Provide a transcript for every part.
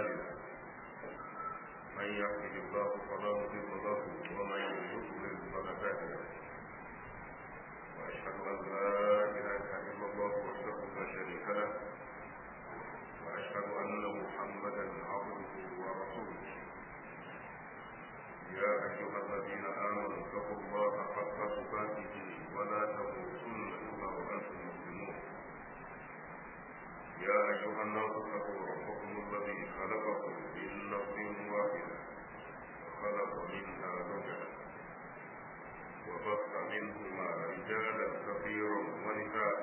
أعمالنا من يهده الله فلا مضل له ومن يضلل فلا هادي له وأشهد أن لا إله إلا الله وحده لا شريك له وأشهد أن محمدا عبده ورسوله يا أيها الذين آمنوا اتقوا الله حق تقاته ولا تموتن إلا وأنتم مسلمون يا أيها الناس اتقوا ربكم الذي خلقكم من نفس واحدة وخلق منها زوجها وبث منهما رجالا كثيرا ونساء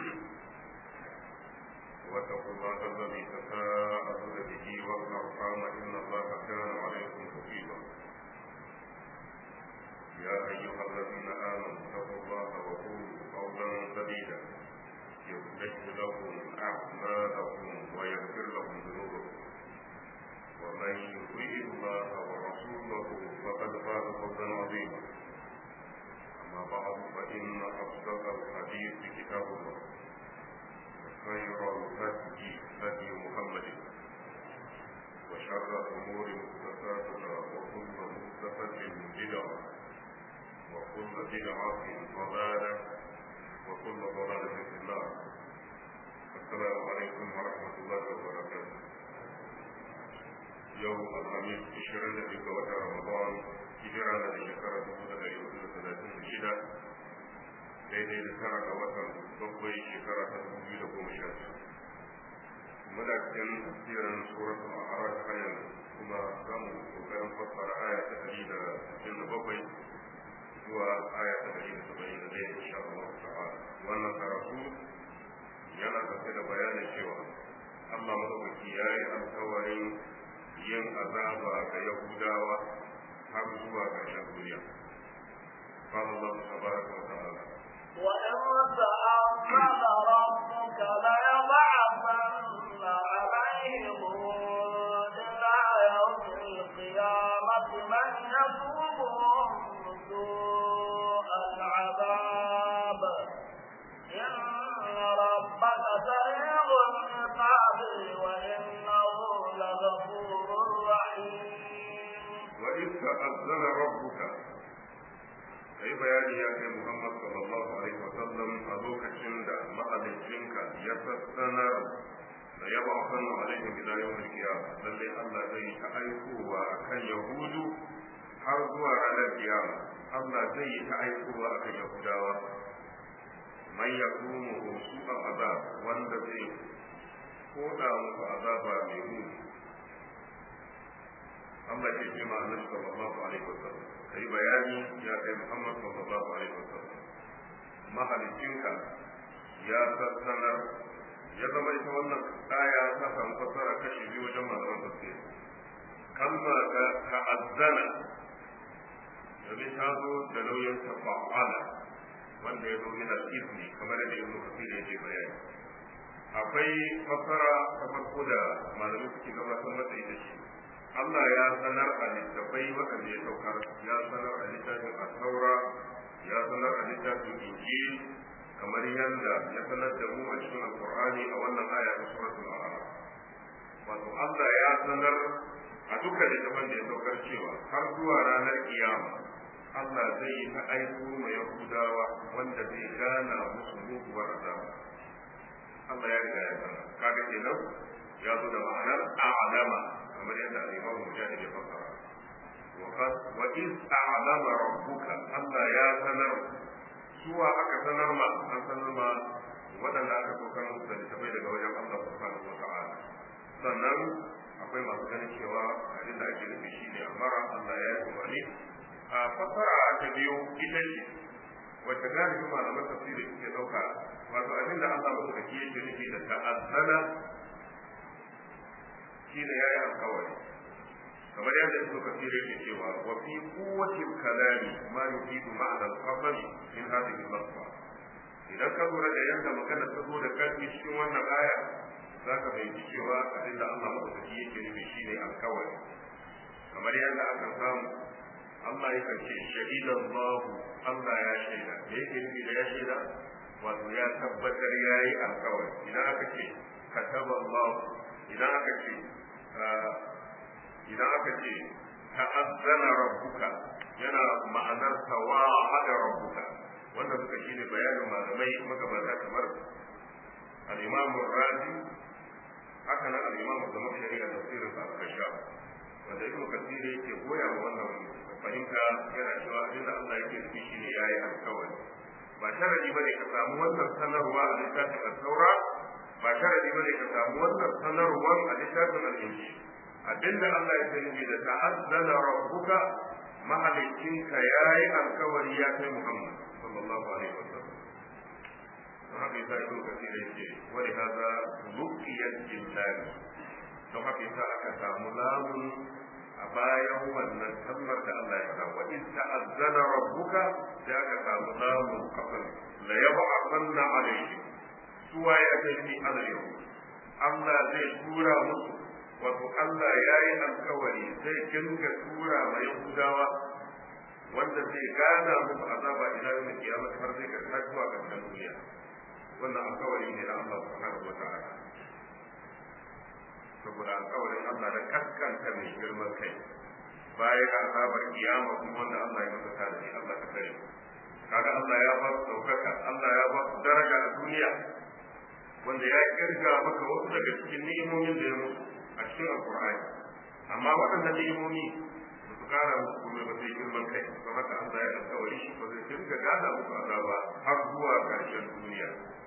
واتقوا الله الذي تساءلون به والأرحام إن الله كان عليكم رقيبا يا أيها الذين آمنوا اتقوا الله وقولوا قولا سديدا يصلح لكم أعمالكم ويغفر لكم ذنوبكم ومن يطيع الله ورسوله فقد فاز فوزا عظيما أما بعد فإن أصدق الحديث كتاب الله وخير الهدي هدي محمد وشر الأمور محدثاتها وكل محدثة بدعة وكل بدعة ضلالة وكل ضلالة في النار السلام عليكم ورحمة الله وبركاته يوم الخميس عشرين في وتر رمضان هجرة لشكرة دبودة يوم ثلاثين شدة daidai da tara ga watan bakwai shekara ta dubu biyu da goma sha biyu muna cikin tafsirin suratul a'raf har yanzu kuma za mu kokarin fassara aya ta ɗari da sittin da bakwai zuwa aya ta ɗari da saba'in da ɗaya insha Allah ta'ala wannan karatu yana ɗauke da bayanin cewa Allah madaukaki ya yi alkawarin yin azaba ga Yahudawa har zuwa ƙarshen duniya. قال الله تبارك وتعالى وإن تأمن ربك ليبعثن عليهم إلى يوم القيامة من يسومهم سوء العذاب إن ربك سريع العقاب وإنه لغفور رحيم وإذ تأذن ربك kai bayani ya kai Muhammad sallallahu alaihi wa sallam a lokacin da mahalicinka ya sassanar da ya ba kan alaihim ila yawmil qiyamah lalle Allah zai ta aikowa akan yahudu har zuwa ranar kiyama Allah zai yi ta aikowa akan yahudawa man yakumu su'a azab wanda zai koda musu azaba mai muni Allah ke ce ma annabi sallallahu alaihi wa sallam kai bayani ya kai Muhammad sallallahu alaihi wasallam mahalicinka ya sassanar ya zama ita wannan aya ta samu fassara kashi biyu wajen malaman tafsir kalma ta ta'azzana domin ta zo da nauyin tafa'ala wanda ya zo yana izini kamar da ibnu kafir yake bayani akwai fassara ta farko da malamai suke gabatar mata ita ce Allah ya sanar a littafai waɗanda ya saukar ya sanar a littafin al-taura ya sanar a littafin injil kamar yadda ya sanar da mu a cikin alqur'ani a wannan aya ta suratul a'raf wato Allah ya sanar a dukkan littafan da ya saukar cewa har zuwa ranar kiyama Allah zai yi ta aiko ma Yahudawa wanda zai gana musu muguwar azaba Allah ya riga ya sanar kaga kenan ya zo da ma'anar a'lama kamar yadda al-Imam Mujahid ya fassara wa in a'lama rabbuka Allah ya sanar suwa aka sanar ma an sanar ma waɗanda aka kokar musu da littafai daga wajen Allah subhanahu wa ta'ala sannan akwai masu ganin cewa abin da ake nufi shine amara Allah ya yi umarni a fassara ta biyu ita ce wacce galibin malaman tafsiri suke ɗauka wato abin da Allah ba su da yake nufi da ta'azzana shine yayi alkawari kamar yadda ibnu kathir yake cewa wa fi quwwati kalami ma yufidu ma'na al-qasam min hadhihi al-lafza idan ka lura da yadda magana ta zo da karfi cikin wannan aya za ka fahimci cewa abin da Allah madaukaki yake nufi shine alkawari kamar yadda aka samu Allah yakan ce shahidan Allah Allah ya shaida me yake nufi da ya shaida wato ya tabbatar yayi alkawari idan aka ce kataba Allah idan aka ce idan aka ce ta'azzana rabbuka yana ma'anar tawahada rabbuka wanda suka shi ne bayanin malamai magabata kamar al-imam razi haka nan al-imam zama shari'a da tafsirin sa al-kasha wanda ibnu kasir yake goya wa wannan fahimta yana cewa abin da Allah yake nufi shine yayi alkawari ba sharadi bane ka samu wannan sanarwa a littafin al-taura ba sharadi bane ka samu wannan sanarwar a littafin al-injil abinda Allah ya sani da ta'azzana rabbuka mahalicinka yayi alkawari ya kai Muhammad sallallahu alaihi wasallam don haka yasa ibn kasir yake wani hada luqiyat jillan don haka yasa aka samu lamun a bayan wannan kalmar da Allah ya faɗa wa in ta'azzana rabbuka da aka samu lamun kafin la yab'athanna alaihim suwa ya kai alayhim Allah zai tura musu wato Allah ya yi alkawari zai dinga tura ma Yahudawa wanda zai gana musu azaba ila yau da kiyama har zai karta zuwa ƙarshen duniya wannan alkawari ne na Allah subhanahu wa ta'ala saboda alkawarin Allah da kaskanta mai girman kai baya ga azabar kiyama kuma wanda Allah ya masa tarihi Allah ka kare kaga Allah ya ba su daukaka Allah ya ba su daraja a duniya wanda ya kirga maka wasu daga cikin ni'imomin da ya musu a cikin alkur'ani amma waɗannan ni'imomi ba su kara musu komai ba sai girman kai don haka Allah ya alkawari shi ba zai dinga gada musu azaba har zuwa ƙarshen duniya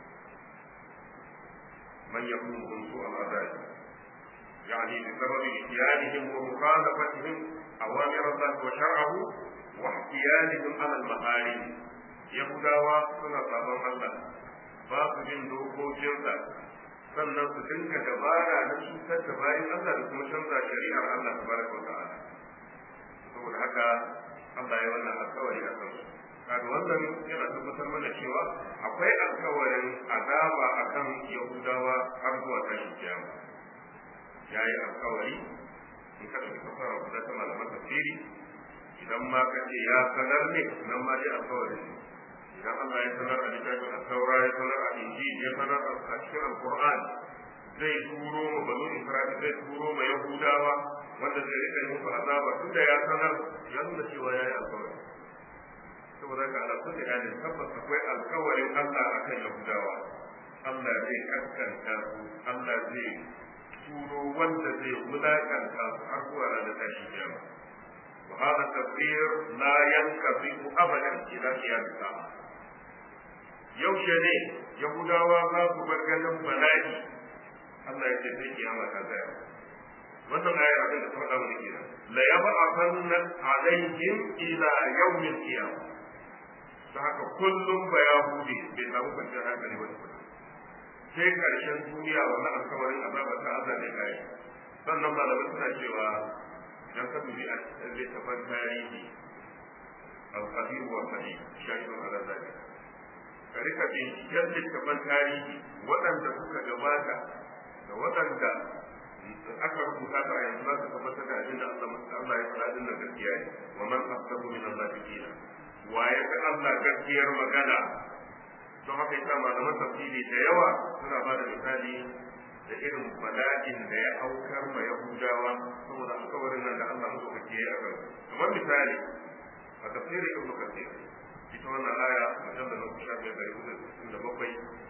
man yaqulu su al-azab يعني بسبب إتيانهم ومخالفتهم أوامر الله وشرعه واحتيالهم على المحارم يهوداوا سنة صابون الله باب جن دوكوكينسا sannan su dinga dabara na cutar da bayan Allah da kuma canza shari'ar Allah tabaraka wa ta'ala saboda haka Allah ya wannan alkawari a kansu kaga wannan yana tabbatar mana cewa akwai alkawarin azaba akan Yahudawa har zuwa tashin kiyama ya yi alkawari in ka ɗauki fasara guda ta malaman tafsiri idan ma ka ce ya sanar ne nan ma dai alkawari ne idan Allah ya sanar a littafin al-taura ya sanar a injil ya sanar a cikin al-qur'an zai turo ma banu isra'il zai turo ma yahudawa wanda zai rika yi musu azaba tunda ya sanar ya nuna cewa ya yi alkawari saboda ka ala kulli halin tabbas akwai alkawarin Allah akan yahudawa Allah zai kaskanta su Allah zai turo wanda zai wulakanta su har zuwa ranar tashi kiyama وهذا التفسير لا ينقضي ابدا الى قيام الساعه yaushe ne yahudawa za su bar ganin bala'i Allah ya ce sai kiyama ta tsaya wannan ayar abin da ta faɗa mana kenan la yab'athanna alaihim ila yawmil qiyamah ta haka kullum ba yahudi bai samu kwanciyar hankali ba tukuna sai karshen duniya wannan alkawarin azabar ta Allah ne kai sannan malamai suna cewa dan ka dubi a littafin tarihi al-qadir wa sahih shahidun ala zalik ka rika binciken littafin tarihi waɗanda suka gabata da waɗanda aka rubuta ta a yanzu za ka tabbatar da abin da Allah ya faɗa din nan gaskiya ne wa man asdaqu min Allah qila wa ya ga Allah gaskiyar magana don haka yasa malaman tafsiri da yawa suna ba da misali da irin bala'in da ya aukar ma Yahudawa saboda alkawarin nan da Allah musu kake a kan kamar misali a tafsirin Ibn Kathir ita wannan aya mujallal na kusa biyar da hudu da bakwai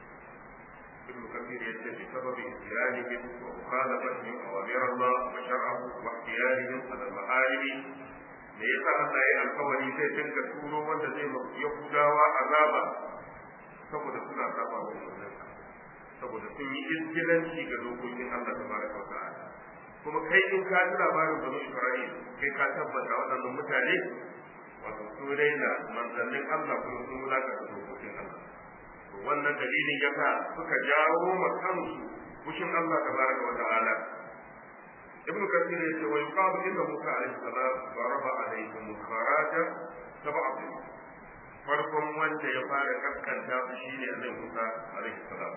Ibn Kathir ya ce bi sababi istiyanihim wa mukhalafatihim awamir Allah wa shar'ahu wa ikhtiyarihim ala al-maharimi me yasa Allah ya alkawari zai dinga turo wanda zai Yahudawa azaba saboda suna saba wa umarninsa saboda sun yi izgilanci ga dokokin Allah tabaraka wa ta'ala kuma kai in ka ji labarin banu Isra'il kai ka tabbata waɗannan mutane wato sun raina manzannin Allah kuma sun wulakanta dokokin Allah to wannan dalilin yasa suka jawo ma kansu fushin Allah tabaraka wa ta'ala ibn kathir ya ce wa yuqalu inna musa alayhi salam daraba alayhim kharaja sab'a farkon wanda ya fara kaskanta su shine annabi Musa alaihi salam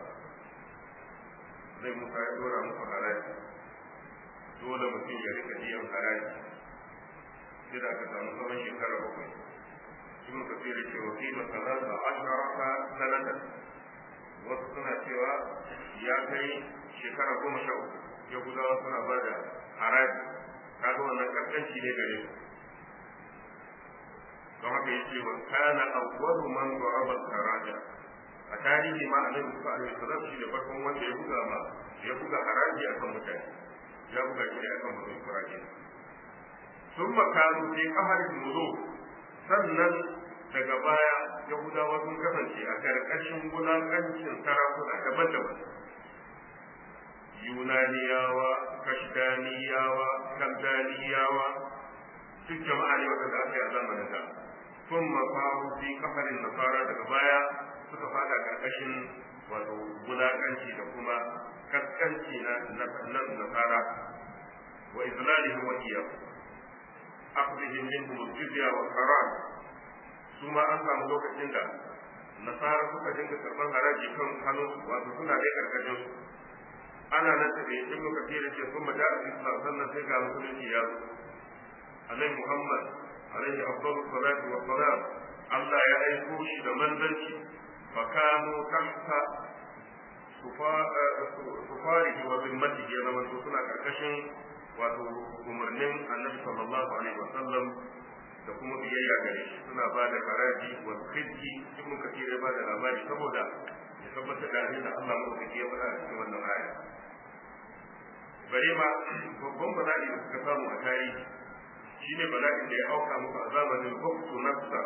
zai Musa ya dora muku haraji dole mutum ya rika biyan haraji sai da aka samu tsawon shekara bakwai ibn kafir ya ce wa kima salata asharata sanatan wasu suna cewa ya kai shekara goma sha uku yahudawa suna ba da haraji kaga wannan kaskanci ne gare su don haka yace wa kana awwalu man daraba al-haraja a tarihi ma annabi Musa alaihi salam shi ne farkon wanda ya buga ma ya buga haraji akan mutane ya buga shi ne akan mutum Isra'ila sun makanu fi qaharin muluk sannan daga baya Yahudawa sun kasance a karkashin wulakancin sarakuna daban-daban Yunaniyawa, Kashdaniyawa, Kaldaniyawa, duk jama'a ne waɗanda aka yi a zamanin da sun mafaru fi kafarin nasara daga baya suka fada karkashin wato wulakanci da kuma kaskanci na nasara wa izlalihim wa iyyahu akhdhihim minhum al-jizya wa haram su ma an samu lokacin da nasara suka dinga karban haraji kan hannu wato suna dai karkashin su ana nan da ibn kafir ce sun ma da'a islam sannan sai ga musulunci ya zo alai muhammad alaihi afdalu salatu wa salam Allah ya aiko shi da manzanci fa kanu tahta sufarihi wa zimmatihi ya zama suna karkashin wato umarnin annabi sallallahu alaihi wa sallam da kuma biyayya gare shi suna ba da haraji wa khidki ibn kathir ya ba da labari saboda ya tabbatar da abin da Allah madaukaki ya faɗa a cikin wannan aya bare ma babban bala'i da suka samu a tarihi shine bala'in da ya auka musu a zamanin Buktu Nafsa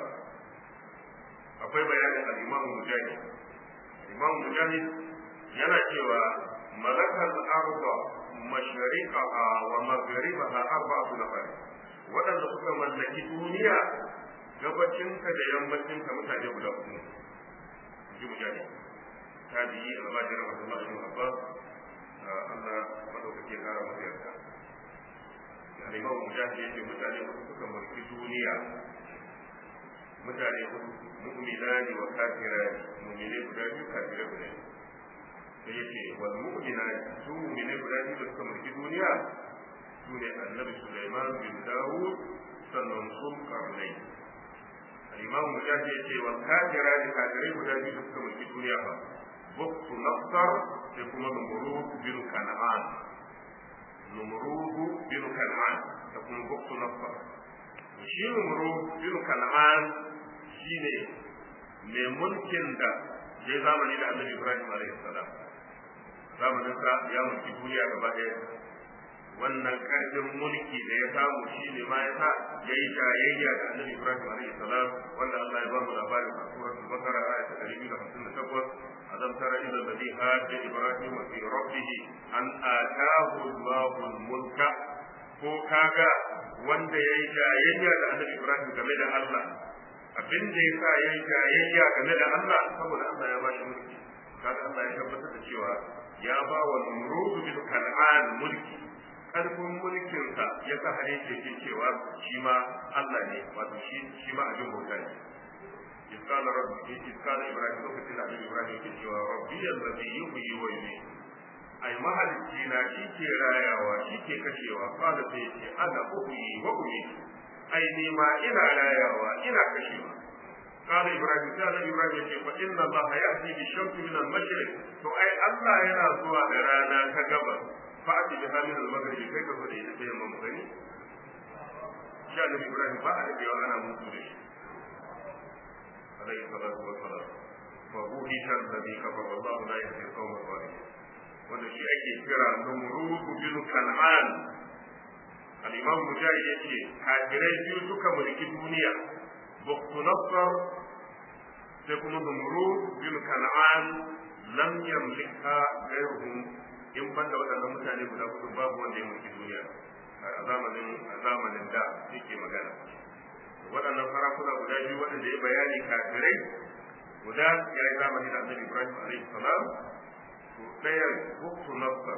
akwai bayanin al-Imam Mujahid Imam Mujahid yana cewa malakal arda mashariqaha wa magharibaha arba'atu nafar waɗanda suka mallaki duniya gabacinta da yammacinta mutane guda uku ji mujahid tabi'i al-majid Abdullah ibn Abbas Allah madaukake kara masa yarda al-Imam Mujahid yace mutane uku suka mallaki duniya mutane uku mu'minani wa kafirani mu'mine guda biyu kafirai guda biyu sai yace wal mu'minani su mu'mine guda biyu da suka mulki duniya su ne annabi Sulaiman bin Dawud sannan sun karnai al-imam mujahid yace wal kafirani kafirai guda biyu da suka mulki duniya ba buktu nafsar sai kuma numurud bin kan'an numurud bin kan'an da kuma buktu nafsar shi numurud bin kan'an shine mai mulkin da ya zamani da annabi Ibrahim alaihi salam zamanin sa ya mulki duniya gaba ɗaya wannan karfin mulki da ya samu shi ne ma ya sa ya yi jayayya da annabi Ibrahim alaihi salam wanda Allah ya ba mu labarin a suratul Baqara aya ta 258 alam tara ila alladhi hajja Ibrahim fi rabbih an ataahu Allahu al-mulka ko kaga wanda ya yi jayayya da annabi Ibrahim game da Allah abin da ya sa ya yi jayayya game da Allah saboda Allah ya ba shi mulki kaga Allah ya tabbatar da cewa ya ba wa Numrud bin Kan'an mulki karfin mulkinsa ya sa har yake jin cewa shi ma Allah ne wato shi shi ma abin bauta ne iskala rabbi iskala ibrahim lokacin da annabi ibrahim yake cewa rabbi allazi yuhyi wa yumiit ai mahalicci na shi ke rayawa shi ke kashewa kala sai ce ana uhyi wa umiit ai ni ma ina rayawa ina kashewa قال ابراهيم قال ابراهيم يقول فان الله ياتي بالشمس من المشرق تو اي الله yana zuwa da rana ta gabas fa'ati bi halin al-maghrib kai ka fada ita yamma mu gani sha da ibrahim ba a da ana mutu da shi alayhi salatu wa salam fa buhi shan ladhi kafara wallahu la yahdi al-qawm adh-dhalimin wanda shi ake kira numrud bin kan'an al-imam mujahid yace kafirai biyu suka mulki duniya buktu nasr sai kuma numrud bin kan'an lam yamlika ghayruhum in ban da waɗannan mutane guda hudu babu wanda ya mulki duniya a zamanin a zamanin da yake magana waɗannan farakuna guda biyu waɗanda ya bayani kafirai guda ya yi zamani da annabi ibrahim alaihi salam to ɗayan buktu nasar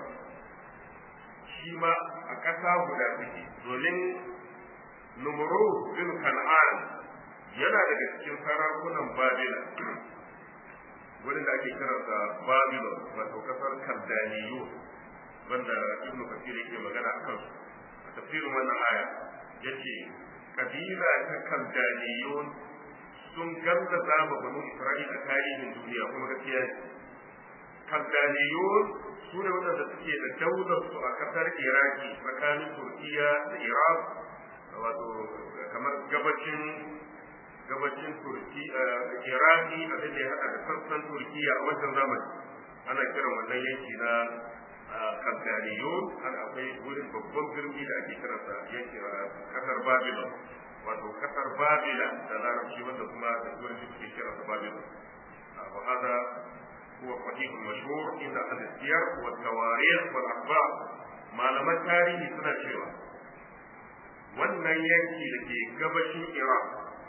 shi ma a ƙasa guda suke domin numuru bin kan'an yana daga cikin sarakunan babila wurin da ake kiransa babylon wato kasar kaldaniyu wanda ibn kafir yake magana a kansu a tafsirin wannan aya yace kabila ta kaldaniyun sun gallaza ma banu isra'ila tarihin duniya kuma gaskiya kaldaniyun su ne waɗanda suke da daular su a ƙasar iraki tsakanin turkiya da iraq wato kamar gabacin gabacin turki iraki abin da ya haɗa da sassan turkiya a wancan zamani ana kiran wannan yanki na kaldaniyun har akwai wurin babban birni da ake kiransa yanki kasar babylon wato kasar babila da larabci wanda kuma da turanci suke kiransa babylon wa hada huwa sahihul mashhur inda ahli siyar wa tawarikh wal akhbar malaman tarihi suna cewa wannan yanki da ke gabashin iraq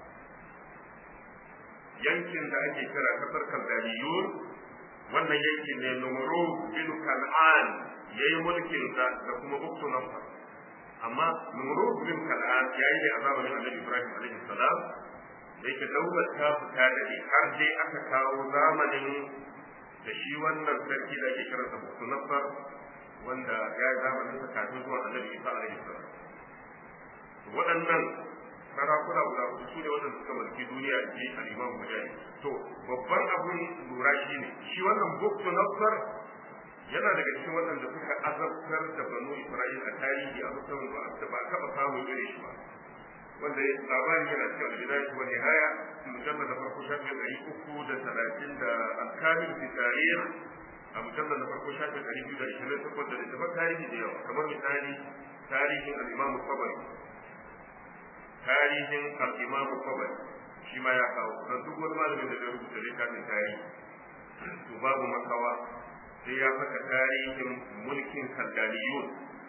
yankin da ake kira kasar kaldaniyun wannan yankin ne numuru bin kan'an yayi mulkin sa da kuma buktu nafsa amma numuru bin kan'an yayi ne a zamanin annabi ibrahim alaihi salam da yake daular ta fita da har dai aka kawo zamanin da shi wannan sarki da ake kira sa buktu nafsa wanda ya yi zamanin sa kafin zuwa annabi isa alaihi salam waɗannan sarakuna guda hudu su ne waɗanda suka mulki duniya a ji al'imam mujahid to babban abin lura shi ne shi wannan buktu nasar yana daga cikin waɗanda suka azabtar da banu isra'il a tarihi a musamman ba da ba taɓa samun irin shi ba wanda labarin yana cikin albidaya wa nihaya mujallar da farko shafi ɗari uku da talatin da alkamin fi tarih a mujallar da farko shafi ɗari biyu da ishirin takwas da littafin tarihi da yawa kamar misali tarihin al'imamu tabari tarihin al-imam Tabari shi ma ya kawo da duk wani malamin da ya rubuta littafin tarihi to babu makawa sai ya saka tarihin mulkin kaldaniyun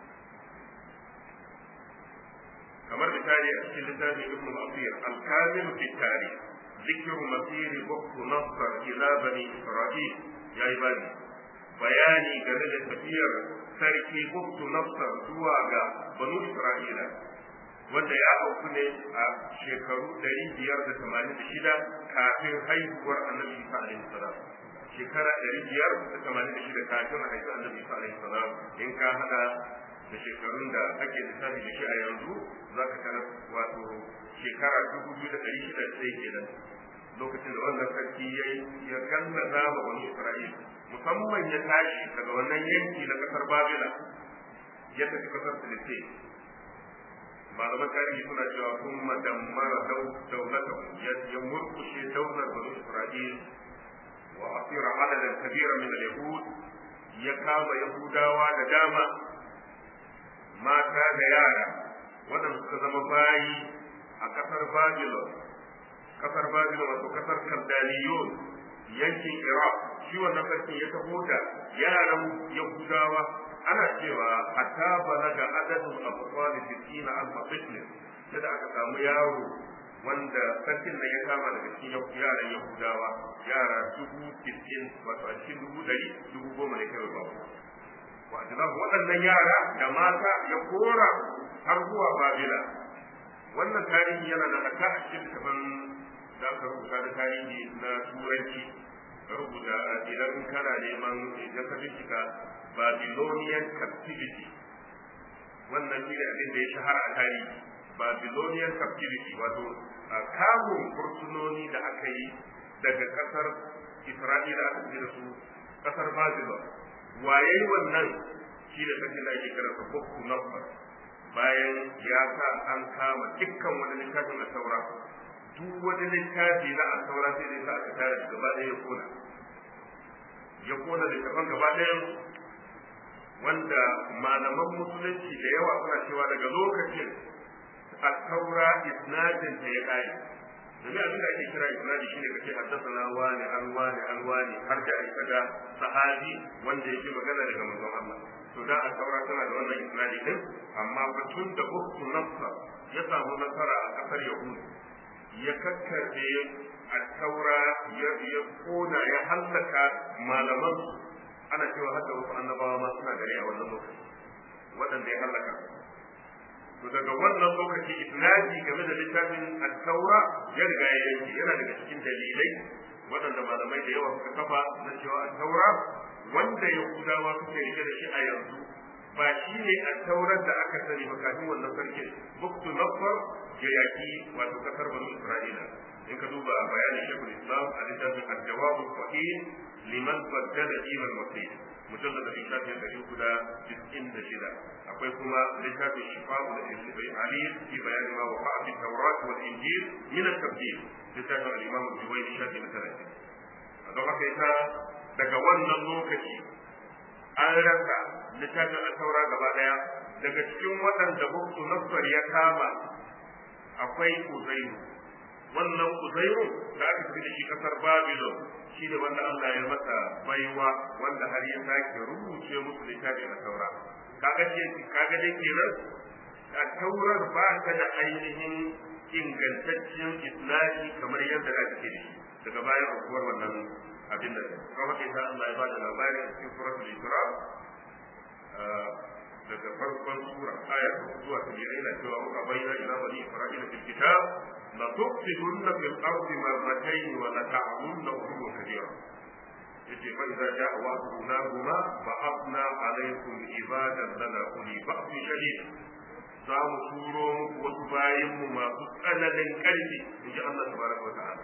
kamar misali a cikin littafin ibn al-asir al-kamil fi tarih ذكر مسير وقت نصر إلى بني إسرائيل يا عبادي bayani game da tafiyar sarki buktu nafsar zuwa ga banu isra'ila wanda ya auku ne a shekaru ɗari biyar da tamanin da shida kafin haihuwar annabi isa alaihi salam shekara ɗari biyar da tamanin da shida kafin a haifi annabi isa alaihi salam in ka haɗa da shekarun da ake lissafi da shi a yanzu za ka tara wato shekara dubu biyu da ɗari shida sai kenan lokacin da wannan sarki ya ya gallaza wa wani isra'il musamman ya tashi daga wannan yanki na ƙasar babila ya tafi ƙasar filistin malaman tarihi suna cewa sun madammara daulata ya murkushe daular banu isra'il wa asira adadan kabira min al-yahud ya kama yahudawa da dama mata da yara waɗanda suka zama bayi a ƙasar babylon ƙasar babylon wato ƙasar kaldaniyon yankin iraq shi wannan sarki ya taho da yaran yahudawa ana cewa hatta balaga adadin abubuwan sittina alfa fitness yadda aka samu yaro wanda sarkin nan ya kama daga cikin yaran yahudawa yara dubu sittin wato a cikin dubu ɗari dubu goma ne kawai babu wa ajiyar waɗannan yara da mata ya kora har zuwa babila wannan tarihi yana da haka a cikin littafin da aka rubuta da tarihi na turanci rubuta idan kana neman idan ka bincika Babylonian captivity wannan shi ne abin da ya shahara a tarihi Babylonian captivity wato kamun fursunoni da aka yi daga kasar Isra'ila aka fi da su kasar Babylon waye wannan shi da sarki da ake kira Bukku Nafar bayan ya sa an kama dukkan wani littafin a saura duk wani littafi na a saura sai dai sa aka tare da gaba ɗaya ya kona ya kona littafan gaba ɗaya wanda malaman musulunci da yawa suna cewa daga lokacin a taura isnadin ta ya kare domin abin da ake kira isnadi shine kace haddathana wani an wani an wani har da ai kaga sahabi wanda yake magana daga manzon Allah to da a taura tana da wannan isnadi din amma batun da uktu nafsa ya samu nasara a kasar yahudu ya kakkarbe a taura ya kona ya hallaka malaman ana cewa haka wasu annabawa ma suna gare a wannan lokaci waɗanda ya hallaka to daga wannan lokaci isnadi game da littafin at-taura ya riga ya yanke yana daga cikin dalilai waɗanda malamai da yawa suka kafa na cewa at-taura wanda yahudawa suke rike da shi a yanzu ba shi ne at-taurar da aka sani ba kafin wannan sarkin buktu nafar ya yaki wato kasar banu isra'ila in ka duba bayanin shekul islam a littafin al-jawab sahih liman baddala din al-masih mujallad da shafi ɗari uku da tis'in da shida akwai kuma littafin shifa'u da ilmi ali fi bayani ma wa fa'a fi tawrat wal injil min at-tabdil littafin al-imam al-juwayni shafi na talatin a don haka ita daga wannan lokaci an rasa littafin al-taura gaba daya daga cikin waɗanda buktu nasar ya kama akwai uzairu wannan uzairu da aka fi da shi kasar babylon shi ne wanda Allah ya masa baiwa wanda har ya sake rubuce musu littafin al-taura kaga ce kaga dai kenan a taurar ba ta da ainihin ingantaccen islami kamar yadda da take da shi daga bayan aukuwar wannan abin da kuma kai ta Allah ya ba da labari a cikin suratul isra daga farkon sura aya zuwa ta biyar ina cewa muka bayyana ila bani isra'ila fil kitab la tufsidunna fil ardi marratayn wa la ta'lamunna uluwan kabira yace fa idza ja'a wa'du ulahuma ba'athna alaykum ibadan lana uli ba'sin shadid za mu turo muku wasu bayan mu masu tsananin karfi inji Allah tabaraka wa ta'ala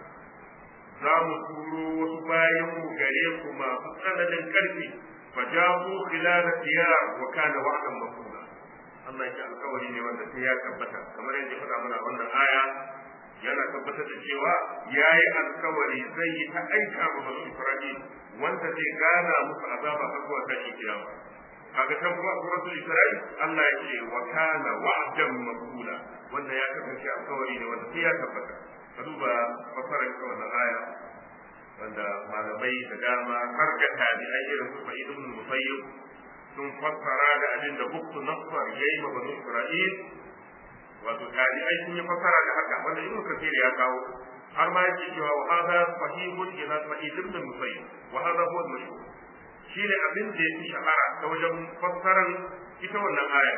za mu turo wasu bayan mu gare ku masu tsananin karfi fajabu khilal diyar wa kana wa'dan mafula Allah ya alƙawari ne wanda sai ya tabbata kamar yadda faɗa mana wannan aya yana tabbatar da cewa yayi alƙawari zai yi ta aika ma bani Isra'il wanda zai gana musu azaba har zuwa tashin kiyama kaga can kuma suratul Isra'il Allah ya ce wa kana wa'dan mafula wanda ya kasance alƙawari ne wanda sai ya tabbata ka duba fasarar ita wannan aya wanda malamai da dama har ga tabi'ai irin su Sa'id ibn Musayyib sun fassara da abin da Buktu Nasr yayi ma bani Isra'il wato tabi'ai sun yi fassara da haka wanda Ibn Kathir ya kawo har ma yake cewa wa hada sahihun ila Sa'id ibn Musayyib wa hada huwa al-mashhur shine abin da yake shahara ta wajen fassaran ita wannan aya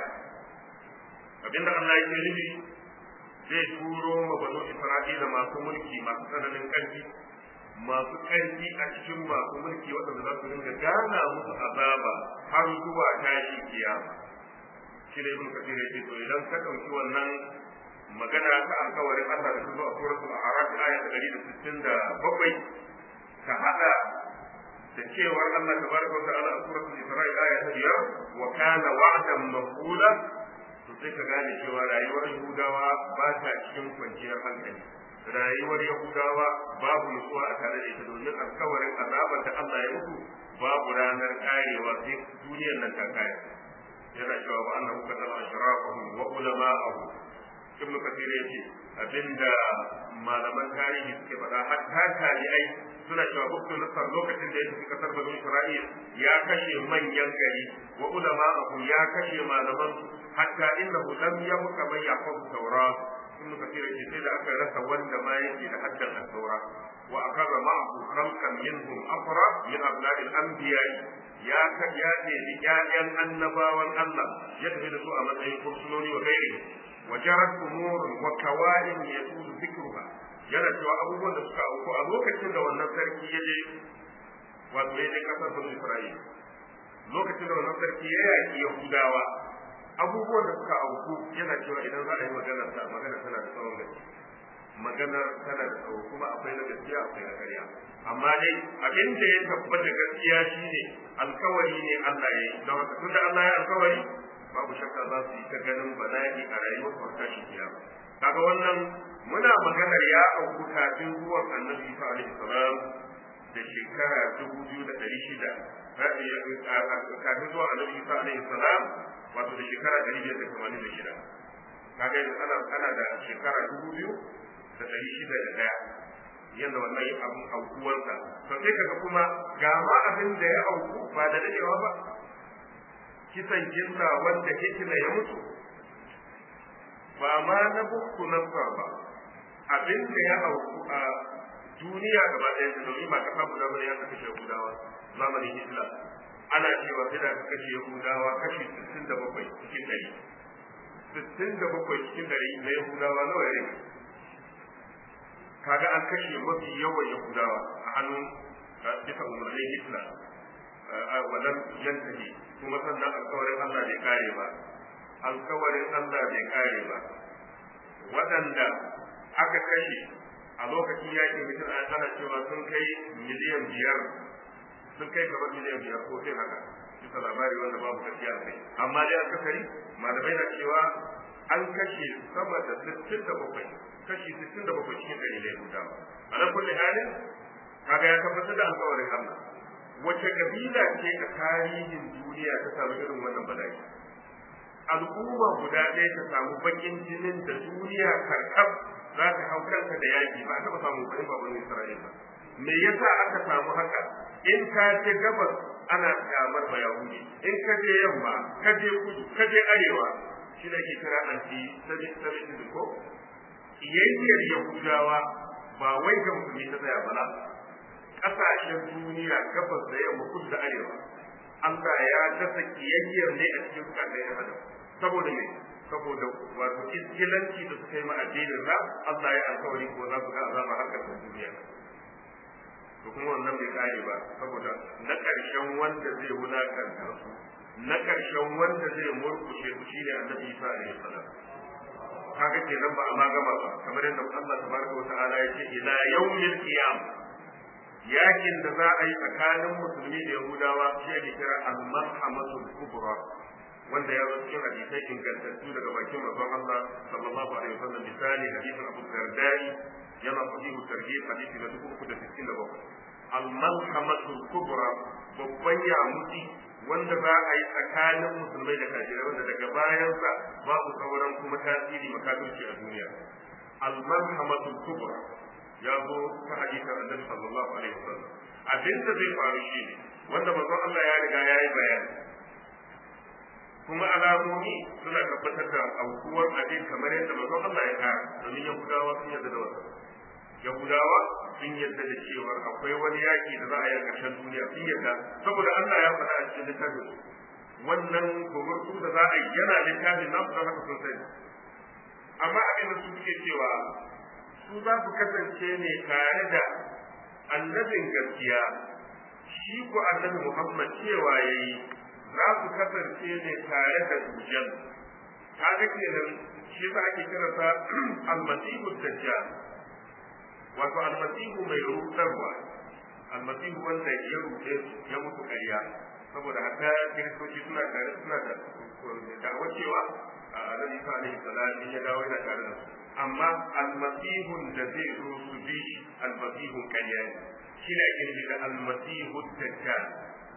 abinda Allah yake nufi zai turo ma bani Isra'ila masu mulki masu tsananin ƙarfi masu ƙarfi a cikin masu mulki waɗanda za su dinga gana musu azaba har zuwa tashi kiyama shi ne ibn kathir yake to idan ka ɗauki wannan magana ta alkawarin Allah da kuma a suratul a'raf aya ta 167 ka hada da cewar Allah tabaraka wa ta'ala a suratul isra'i aya ta 5 wa kana wa'dan maqula to sai ka gane cewa rayuwar Yahudawa ba ta cikin kwanciyar hankali rayuwar Yahudawa babu nutsuwa a tare da ita domin alkawarin azabar da Allah ya mutu babu ranar karewa sai duniyar nan ta kare yana cewa wa annahu qatala ashrafahum wa ulama'ahum ibnu kathir yace abinda malaman tarihi suke faɗa hatta tabi'ai suna cewa buktu nasar lokacin da ya tafi kasar bani isra'il ya kashe manyan gari wa ulama'ahum ya kashe malaman hatta innahu lam yabqa man yahfaz tawrat ibn kathir ce sai da aka rasa wanda ma yake da haddan al-taura wa akaza ma'ahu khalqan minhum afra min abna'i al-anbiya ya ka ya ce ƴaƴan annabawan Allah ya tafi da su a matsayin kursunoni wa gairi wa jarat umurun wa kawain yasulu dhikruha yana cewa abubuwan da suka auku a lokacin da wannan sarki ya je wato ya je kasar Bani Isra'il lokacin da wannan sarki ya yaki Yahudawa abubuwan da suka auku yana cewa idan za a yi magana ta magana tana da tsawon gaske magana tana da tsawo kuma akwai na gaskiya akwai na ƙarya amma dai abin da ya tabbata gaskiya shine alkawari ne Allah ya yi don haka tunda Allah ya alkawari babu shakka za su yi ta ganin bala'i a rayuwar farka shi kiyama kaga wannan muna maganar ya auku kafin zuwan annabi Isa alaihi salam da shekara dubu biyu da ɗari shida kafin zuwan annabi Isa alaihi salam wato da shekara ɗari biyar da tamanin da shida kaga yanzu ana ana da shekara dubu biyu da ɗari shida da ɗaya yadda wannan abin aukuwarsa to sai kaga kuma ga ma abin da ya auku ba da dadewa ba kisan jinna wanda hikima ya mutu ba ma na bukku na ba abin da ya auku a duniya gaba ɗaya da domin ba kasa guda bane ya kashe Yahudawa zamanin Islam ana cewa sai da kashe Yahudawa kashi 67 cikin ɗari 67 cikin ɗari na Yahudawa nawa ya rage kaga an kashe mafi yawan Yahudawa a hannun bisa umarnin Islam wadan yantahi kuma sannan alkawarin Allah bai kare ba alkawarin Allah bai kare ba waɗanda aka kashe a lokacin yakin mutum ana cewa sun kai miliyan biyar sun kai kamar miliyan biyar ko sai haka bisa labari wanda babu gaskiya a kai amma dai akasari malamai na cewa an kashe sama da sittin da bakwai kashi sittin da bakwai cikin ɗari na yahudawa a nan kulle halin kaga ya tabbatar da alƙawarin Allah wace kabila ce a tarihin duniya ta samu irin wannan bala'i al'umma guda ɗaya ta samu bakin jinin da duniya karkab za ta hau kanta da yaƙi ba a taɓa samu ba in ba wani Isra'ila me yasa aka samu haka in ka je gabas ana kyamar ba yahudi in ka je yamma ka je kudu ka je arewa shi da ke kira anti semitism ko kiyayyar yahudawa ba wai ga musulmi ta tsaya bala ƙasashen duniya gabas da yamma kudu da arewa Allah ya dasa kiyayyar ne a cikin kasai ya adam saboda me saboda wato iskilanci da suka yi ma addinin sa Allah ya alkawari ko za su ga azaba har ƙarshen duniya to kuma wannan bai kare ba saboda na ƙarshen wanda zai wulakanta su na ƙarshen wanda zai murkushe su shine annabi Isa alaihi salam kaga kenan ba a ma gama ba kamar yadda Allah tabaraka wa ta'ala ya ce ila yawmil qiyam yakin da za a yi tsakanin musulmi da yahudawa shi ake kira al-marhamatul kubra wanda ya zo cikin hadisai ingantattu daga bakin manzon Allah sallallahu alaihi wasallam misali hadisin Abu Dardai yana sahihu tarhib hadisi na 367 al-malhamatul kubra babban yamuti wanda za a yi tsakanin musulmai da kafirai wanda daga bayansa babu sauran kuma tasiri makafirci a duniya al-malhamatul kubra ya zo ta hadisin annabi sallallahu alaihi wasallam abin da zai faru shi ne wanda manzon Allah ya riga ya yi bayani kuma alamomi suna tabbatar da aukuwar abin kamar yadda manzon Allah ya kara domin yahudawa sun yarda da wannan yahudawa sun yarda da cewa akwai wani yaki da za a yi a ƙarshen duniya sun yarda saboda Allah ya faɗa a cikin littafin wannan gumurtu da za a yi yana littafin nasu don haka sun sani amma abin da su suke cewa su za su kasance ne tare da annabin gaskiya shi ko annabi Muhammad cewa yayi za su kasance ne tare da dujjal kaga kenan shi za ake kiransa almasihu dajjal wato almasihu mai rudarwa almasihu wanda ya rude ya mutu ƙarya saboda haka kiristoci suna tare suna da da'awar cewa a alaihi alaihi salam ya dawo yana tare da su amma almasihun da zai zo su bi shi almasihun ƙarya ne shi ne ake nufi da almasihu dajjal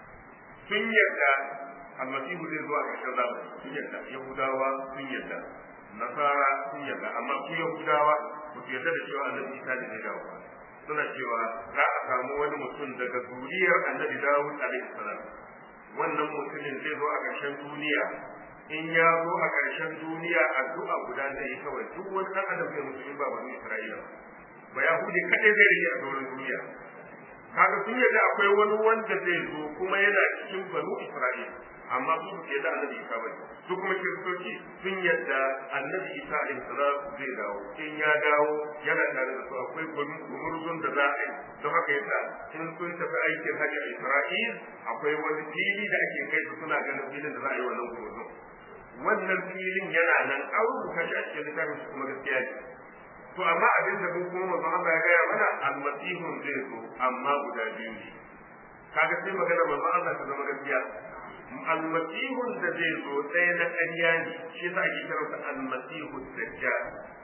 sun yarda almasihu zai zo a ƙarshen zamani sun yarda yahudawa sun yarda nasara sun yarda amma su yahudawa ba su yarda da cewa annabi isa ne zai dawo suna cewa za a samu wani mutum daga zuriyar annabi dawud alaihi salam wannan mutumin zai zo a ƙarshen duniya in ya zo a ƙarshen duniya addu'a guda zai yi kawai duk wani ɗan adam zai mutu in ba bani isra'ila ba yahudi kaɗai zai rage a doron duniya kaga sun yarda akwai wani wanda zai zo kuma yana cikin banu isra'ila amma su ba yarda annabi isa ba su kuma kiristoci sun yarda annabi isa alaihi salam zai dawo in ya dawo yana tare da su akwai gumurzun da za a yi don haka yasa in sun tafi aikin hajji a isra'il akwai wani fili da ake kai su suna ganin filin da za a yi wannan gumurzun wannan filin yana nan an rubuta shi a cikin littafin su kuma gaskiya ne to amma abin da mun kuma manzon Allah ya gaya mana almasihun zai zo amma guda biyu ne kaga sai magana manzon Allah ta zama gaskiya almasihun da zai zo ɗaya na ƙarya ne shi yasa ake kiransa almasihu dajjal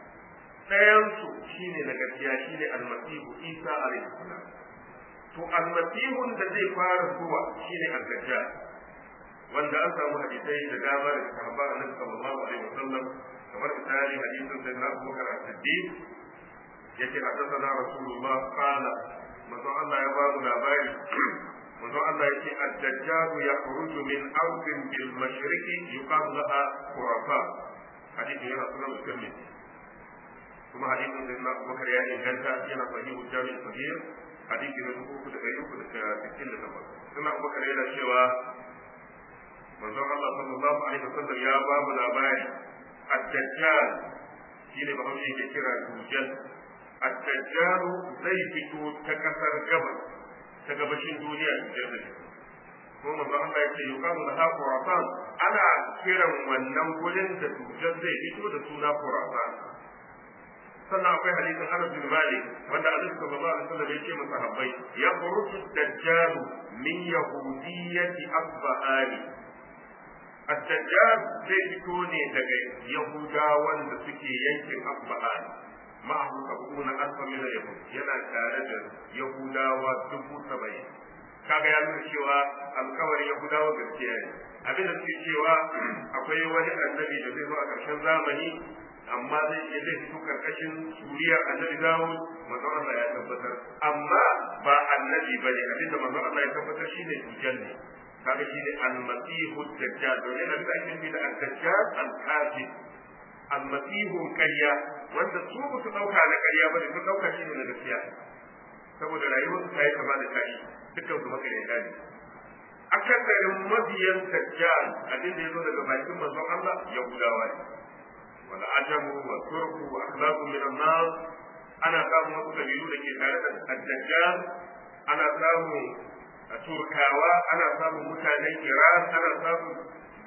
ɗayan su shine na gaskiya shine almasihu Isa alaihi salam to almasihun da zai fara zuwa shine al-dajjal wanda an samu hadisai da dama daga sahabban annabi sallallahu alaihi wasallam kamar misali hadisin sai na Abu Bakar As-Siddiq yace haddathana Rasulullah qala manzo Allah ya ba mu labari manzo Allah yace ad-dajjal yakhruju min ardin bil mashriqi yuqalu laha Khurafa hadisin yana sunan Muslim kuma hadisin sai na Abu Bakar ya inganta yana sahihu Jami' Sahih hadisi na dubu uku da ɗari uku da sittin da takwas suna Abu Bakar yana cewa manzon Allah sallallahu alaihi wasallam ya ba mu labari ad-dajjal shine ba hausa yake kira dujjal ad-dajjal zai fito ta kasar gabas ta gabashin duniya dujjal zai ko manzon Allah ya ce yuqalu laha khurasan ana kiran wannan gurin da dujjal zai fito da suna khurasan sannan akwai hadisin Anas bin Malik wanda Annabi sallallahu alaihi wasallam ya ce masa habbai ya khuruju dajjal min yahudiyyati asbahani الدجال zai fito ne daga Yahudawan da suke yankin Asbahan ma'ahu sabuna alfa min yahud yana tare da Yahudawa dubu saba'in kaga ya nuna cewa alkawarin Yahudawa gaskiya ne abin da suke cewa akwai wani annabi da zai zo a ƙarshen zamani amma zai iya zai fito karkashin suriyar annabi Dawud manzon Allah ya tabbatar amma ba annabi bane abinda manzon Allah ya tabbatar shine dujal ne kaga shine al-masihu dajjal domin abin da ake nufi da al-dajjal al-kafir al-masihu ƙarya wanda su ba su dauka na ƙarya bane sun dauka shine na gaskiya saboda rayuwar ta yi kama da tashi dukkan su maka ne akasarin mabiyan dajjal abin da ya zo daga bakin manzon Allah yahudawa ne wal ajamu wa turku wa akhlaqu min an-nas ana samun wasu kabilu da ke tare da dajjal ana samun turkawa ana samun mutanen iran ana samun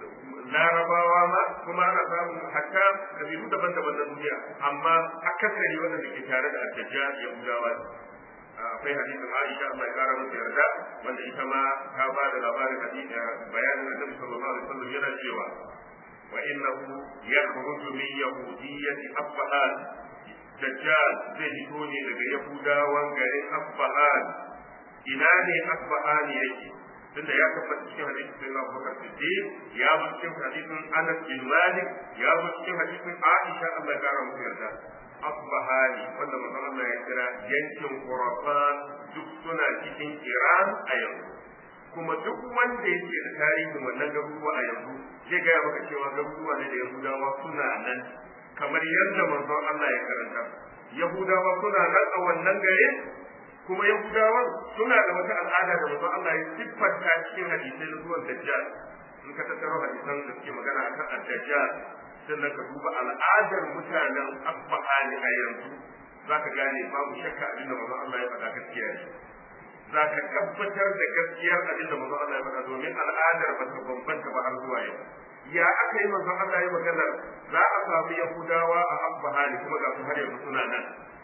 larabawa ma kuma ana samun hatta kabilu daban-daban na duniya amma akasari wanda ke tare da dajjal yahudawa ne akwai hadisin Aisha Allah ya kara mata yarda wanda ita ma ta ba da labarin hadisi bayanin Annabi sallallahu alaihi wasallam yana cewa wa innahu yakhruju min yahudiyyati Asbahan Dajjal zai fito ne daga Yahudawan garin Asbahan ina ne Asbahan yake tunda ya tabbata cikin hadisin Sayyidina Abubakar Siddiq ya zo cikin hadisin Anas bin Malik ya zo cikin hadisin Aisha Allah ya kara mata yarda asbahani wanda manzon Allah ya kira yankin Khurasan duk suna cikin Iran a yanzu kuma duk wanda yake da tarihin wannan garuruwa a yanzu zai gaya maka cewa garuruwa ne da Yahudawa suna nan kamar yadda manzon Allah ya karanta Yahudawa suna nan a wannan gare kuma Yahudawa suna da wata al'ada da manzon Allah ya siffanta cikin hadisai na zuwan Dajjal in ka tattaro hadisan da suke magana akan ad-Dajjal sannan ka duba al'adar mutanen asbahani a yanzu za ka gane babu shakka abinda manzon Allah ya faɗa gaskiya ne za ka tabbatar da gaskiyar abinda manzon Allah ya faɗa domin al'adar ba ta bambanta ba har zuwa yau ya aka yi manzon Allah ya magana za a samu yahudawa a asbahani kuma ga su har yanzu suna nan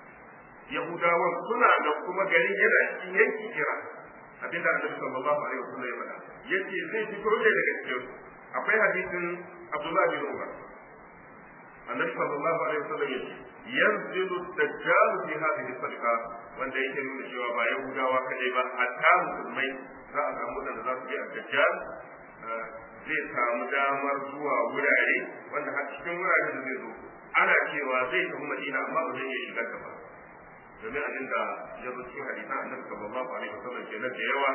yahudawan suna nan kuma garin yana cikin yanki kira abinda annabi sallallahu alaihi wasallam ya faɗa yace zai fito ne daga cikin akwai hadisin Abdullah bin Umar النبي صلى الله عليه وسلم ينزل الدجال في هذه الصدقة wanda yake nuna cewa ba yahudawa kadai ba hatta musulmai za a samu da za su je a dajjal zai samu damar zuwa wurare wanda har cikin wurare da zai zo ana cewa zai tafi madina amma ba zai iya shigar ta ba domin abin da ya zo cikin hadisan annabi sallallahu alaihi wasallam kenan da yawa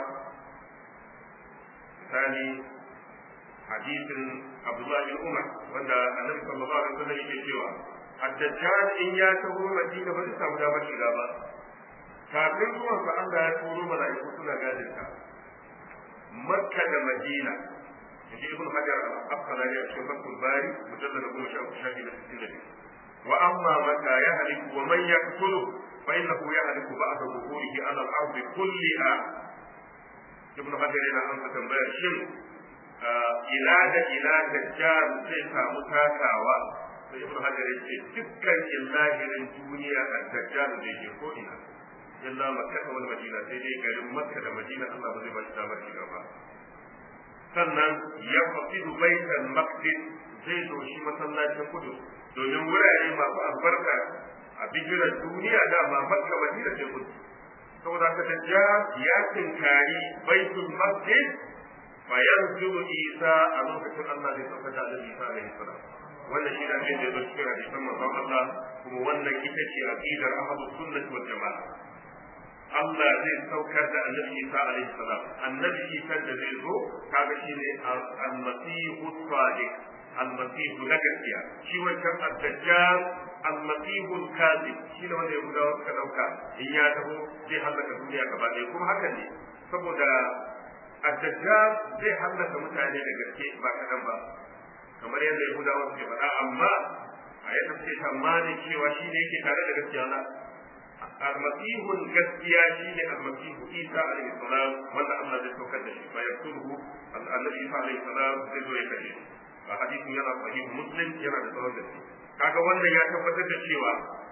misali hadisin Abdullah bin Umar wanda Annabi sallallahu alaihi wasallam yake cewa ad-dajjal in ya taho Madina ba zai samu damar shiga ba kafin zuwan sa Allah ya turo mala'iku suna gadin ta Makka da Madina yaji Ibn Hajar al-Asqalani a cikin Fathul Bari mujallad da goma sha uku shafi na sittin da biyu wa amma mata ya haliku wa man yaqtulu fa innahu yahliku ba'da dhuhurihi ala al-ardi kulliha Ibn Hajar yana amsa tambayar shin ila da ila dajjal zai samu takawa sai ibnu hajar yace dukkan illahirin duniya a dajjal zai je ko ina illa makka wal madina sai dai garin makka da madina Allah ba zai ba shi damar shiga ba sannan ya faqidu baitul maqdis zai doshi masallacin kudu domin wurare masu albarka a bigiran duniya dama makka madina ce kudu saboda ka dajjal ya tinkari baitul maqdis فينزل عيسى a lokacin Allah zai sauka da Annabi Isa alaihi salam wannan shi ne abin da ya cikin hadisan manzon Allah kuma wannan ita ce aqidar ahlus sunnah wal jamaa Allah zai saukar da Annabi Isa alaihi salam Annabi Isa da zai zo kaga shi ne al-masihu sadiq al-masihu na gaskiya shi wancan ad-dajjal al-masihu al-kadhib shi ne wanda Yahudawa suka dauka in ya taho zai halaka duniya gaba ɗaya kuma hakan ne saboda الدجال zai hallaka mutane da gaske ba kaɗan ba kamar yadda yahudawa suke faɗa amma a yadda suke tsammanin cewa shi ne yake tare da gaskiya na almasihun gaskiya shi ne almasihu isa alaihi salam wanda Allah zai saukar da shi fa yaqtuluhu annabi isa alaihi salam zai zo ya kashe shi a hadisin yana sahih muslim yana da tsawon gaske kaga wannan ya tabbatar da cewa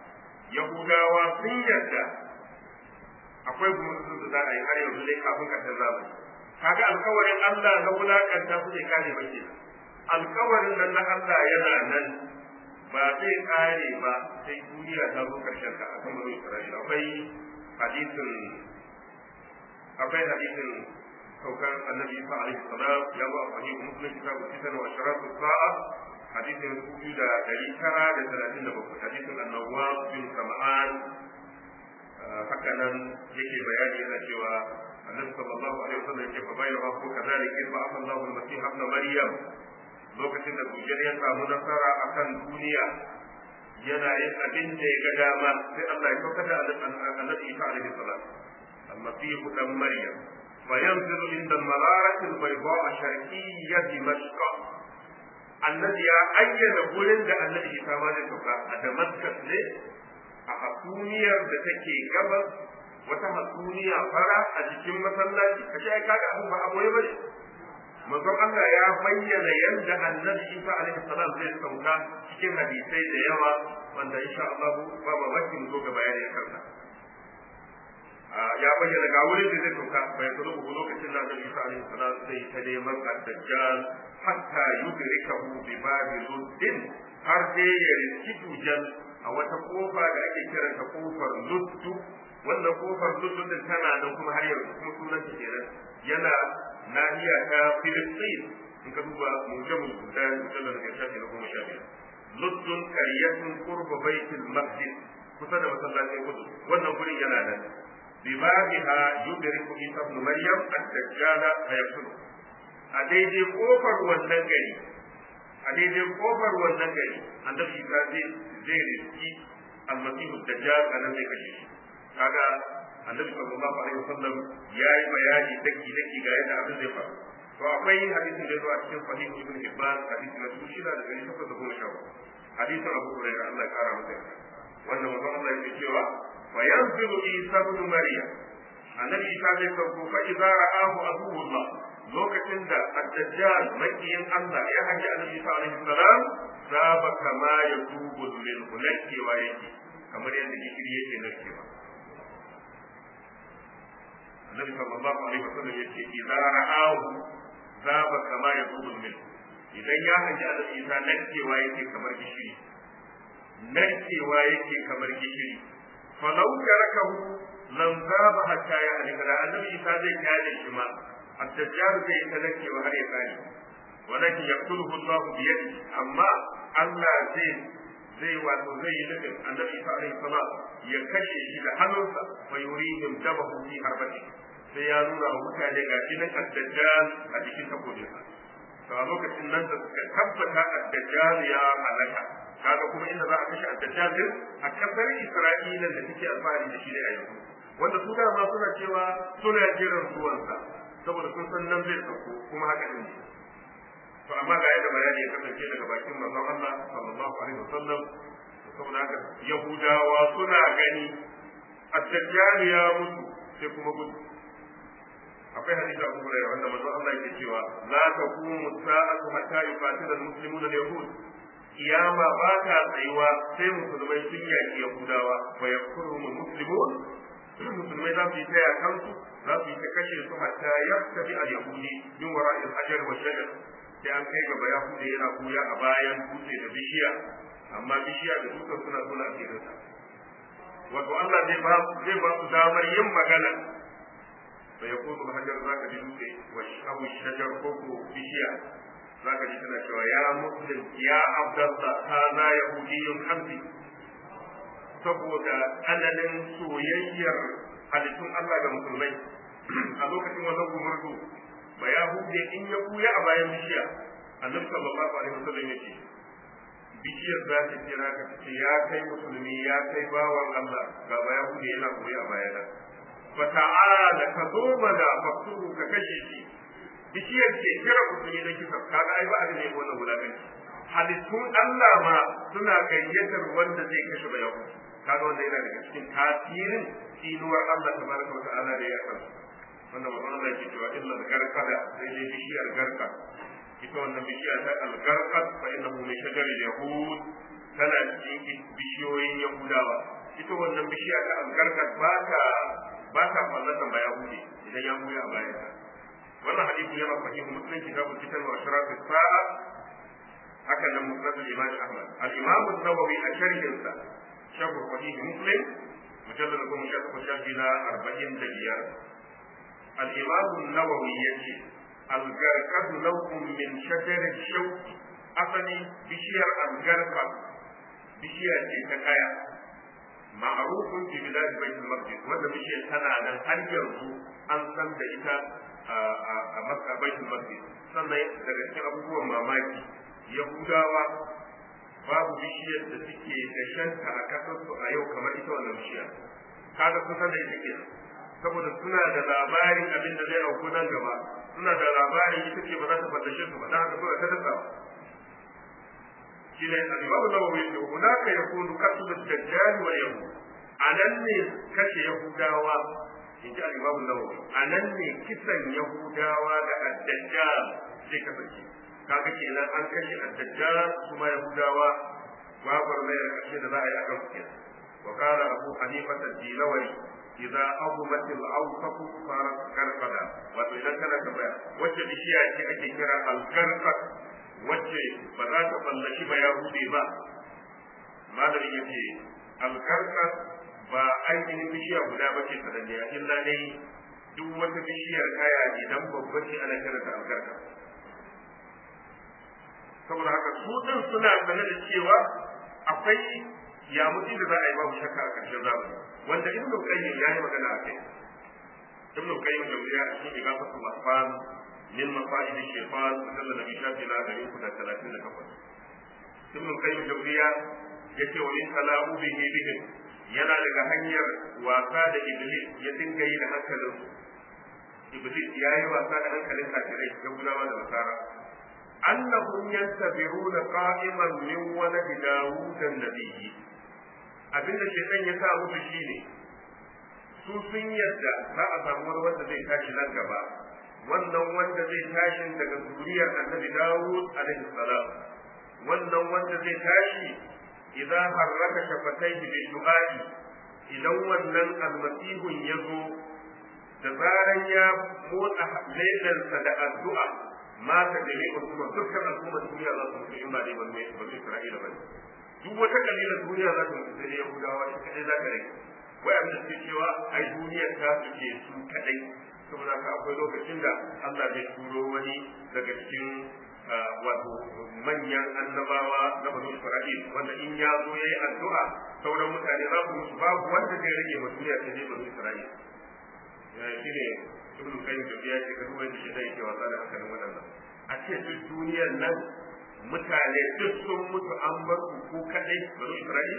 yahudawa sun yarda akwai gumurzun da za a yi har yanzu dai kafin ƙarshen zamani kaga alkawarin Allah na wulakanta su ne kare ba ke alkawarin nan na Allah yana nan ba zai kare ba sai duniya ta zo karshen ta akan bani Isra'ila akwai hadisin akwai hadisin saukar annabi Isa alaihi salam ya zo a sahih muslim kitabu kitan wa sharatu sa'a hadisin kuɗi da ɗari tara da talatin da bakwai hadisin annabawa bin sama'an haka nan yake bayani yana cewa annabi sallallahu alaihi wasallam yake fa bayyana ko kazalika in ba'a Allahu al-masih ibn maryam lokacin da dujjal ya samu nasara akan duniya yana yin abin da ya ga dama sai Allah ya kauka da annabi Isa alaihi salam al-masih ibn maryam فينزل عند المرارة البيضاء شرقية دمشق annabi ya ayyana gurin da annabi Isa ma zai sauka a Damascus ne a hasumiyar da take gabas wata hasumiya fara a jikin masallaci kace ai kaga abin ba aboye bane manzon Allah ya bayyana yadda annabi Isa alaihi salam zai sauka cikin hadisai da yawa wanda insha Allah ba ba bakin zo ga bayani a kansa ya bayyana ga wurin da zai sauka bai zo ku lokacin da annabi Isa alaihi salam sai ta neman ad-dajjal hatta yudrikahu bi babi luddin har dai ya riski dujal a wata kofa da ake kiranta kofar luddu wannan kofar luddu din tana nan kuma har yanzu kuma sunan ta kenan yana nahiya ta Filistin in ka duba mujamul budan mujallal da shafi na goma sha biyar luddun qaryatun qurba baitul maqdis kusa da masallacin kudu wannan gurin yana nan bibabiha yudriku isa ibn maryam ad-dajjal fayaqtulu a daidai kofar wannan gari a daidai kofar wannan gari annabi isa zai zai riski almasihu dajjal a nan zai kashe shi kaga annabi sallallahu alaihi wasallam ya yi bayani daki daki ga yadda abin zai faru to akwai hadisin da zo a cikin sahih ibn hibban hadisi na dubu shida da dari takwas da goma sha uku hadisin abu hurairah Allah ya kara masa yarda wannan manzon Allah yake cewa fa yanzilu isa ibn maryam annabi isa zai sauko fa idza ra'ahu aduwwullah lokacin da ad-dajjal makiyin Allah ya haji annabi isa alaihi salam zaba kama ya tubu lil hulkewa yake kamar yadda gishiri yake narkewa annabi sallallahu alaihi wasallam yace idza ra'ahu zaba kama ya tubu lil idan ya haji annabi isa narkewa yake kamar gishiri narkewa yake kamar gishiri falau tarakahu lam zaba hatta ya halika da annabi isa zai kyale shi ma الدجال زي تلكي وهل يقالي ولكن يقتله الله بيده أما الله زي زي واتو زي لكن النبي صلى الله عليه وسلم يكشي إلى حنوسا ويريهم دمه في حربته sai ya nuna wa mutane ga jinin addajjal a jikin takobinsa to a lokacin nan da suka tabbata addajjal ya halaka kaga kuma inda za a kashe addajjal din a kasar isra'ila da take alfahari da shi ne a yanzu wanda su dama suna cewa suna jiran zuwansa saboda sun san nan zai sauko kuma haka ne to amma ga yadda bayani ya kasance daga bakin manzon Allah sallallahu alaihi wasallam saboda haka yahudawa suna gani ad-dajjal ya mutu sai kuma gudu akwai hadisi Abu Hurairah wanda manzon Allah yake cewa la taqumu sa'atu hatta yuqatila al-muslimun al-yahud kiyama ba ta tsayuwa sai musulmai sun yaki yahudawa wa yakfuru muslimun musulmai za su yi ta kansu za su yi ta kashe su hatta ya tafi a yahudi min wara il hajar wa shajar sai an kai gaba yahudi yana kuya a bayan dutse da bishiya amma bishiya da dutsen suna suna asirinsa wato Allah zai ba zai ba su damar yin magana sai ya kudu hajar za ka ji dutse wa shahu shajar ko ko bishiya za ka ji tana cewa ya muslim ya abdallah hana yahudiyyun hamdi saboda tsananin soyayyar halittun Allah ga musulmai a lokacin wannan gumurzu ba ya hude in ya buya a bayan bishiya annabi sallallahu alaihi wasallam yace bishiyar za ta kira ka ce ya kai musulmi ya kai bawan Allah ga ba ya hude yana buya a bayana fa ta'ala ka zo mana fakturu ka kashe shi bishiyar ce kira musulmi da kisa kaga ai ba a ne wannan wulakanci halittun Allah ma suna gayyatar wanda zai kashe ba yahudi kaga wanda yana daga cikin tasirin tsinuwar Allah tabaraka wa ta'ala da ya kansu wanda manzon Allah yake cewa illa al-garqada sai dai bishiyar garka ita wannan bishiya ta al-garqad fa innahu min shajar yahud tana cikin bishiyoyin yahudawa ita wannan bishiya ta algarkar ba ta ba ta fallatan ba ya hude idan ya hude a bayan ta wannan hadisi yana sahihu muslim kitabu fitan wa ashraf as-sa'a haka nan musnad al-imam ahmad al-imam an-nawawi a sharhin sa sharh sahih muslim mujallad ko mushaqqaq shafi na 45 al-imam an-nawawi yace al-garqad lawkum min shajar ash-shawk asali bishiyar al-garqa bishiya ce ta kaya ma'rufun fi bilad bait al-maqdis wanda bishiyar tana nan har yanzu an san da ita a makka bait al-maqdis sannan daga cikin abubuwan mamaki yahudawa babu bishiyar da suke da shanta a kasarsu a yau kamar ita wannan bishiya kaga sun san da ita ke saboda suna da labarin abin da zai auku nan gaba suna da labarin ita ce ba za ta fadashe su ba dan haka suna ta dasawa shine al-Imam Nawawi ya ce hunaka yakunu kasbu ad-dajjal wa yahud anan ne kashe yahudawa inji al-Imam Nawawi anan ne kisan yahudawa da ad-dajjal zai kasance kaga kenan an kashe ad-dajjal kuma yahudawa babar mai kashe da za a yi akan su kenan wa qala abu hanifa ad-dilawari idza azumat al-awsaq farat karqada wato idan kana tambaya wacce bishiya ce ake kira al-karqad wacce ba za ta fallashi ba ya bude ba malamin yace al-karqad ba ainihin bishiya guda ba ce sananniya illa dai duk wata bishiyar kaya idan babba ce ana kiranta al-karqad saboda haka su din suna sane da cewa akwai yamuti da za a yi babu shakka a ƙarshen zamani wanda ibn qayyim ya yi magana a kai ibn qayyim da ya a cikin igafatul mahfan min mafaid shaytan mujallad nabi shafi na dari uku da talatin da takwas ibn qayyim da ya yace wa in tala'u bihi bihim yana daga hanyar wasa da iblis ya dinga yi da hankalin iblis ya yi wasa da hankalin kafirai ya gudawa da nasara annahum yantabiruna qa'iman min walad dawud an-nabiyyi abinda shaitan ya sa musu shine su sun yadda za a samu wani wanda zai tashi nan gaba wannan wanda zai tashi daga zuriyar annabi Dawud alaihi salam wannan wanda zai tashi idan harraka shafataihi bi du'a'i idan wannan almasihun ya zo da zaran ya motsa lailansa da addu'a mata da ne kuma dukkan al'ummar duniya za su mutu in ba dai ban mai Isra'ila ba duk wata kabilar duniya za ta mutu sai dai Yahudawa shi kadai za ka rage wai abin da suke cewa ai duniyar ta su ce su kadai saboda haka akwai lokacin da Allah zai turo wani daga cikin wato manyan annabawa na banu Isra'il wanda in ya zo yayi addu'a sauran mutane za su mutu babu wanda zai rage ma duniya sai dai banu Isra'il shi ne ibn kayyim da ya ce ka duba da shi zai ke wasa da hankalin wadannan a ce duk duniyar nan mutane duk sun mutu an bar ku ko kadai banu Isra'il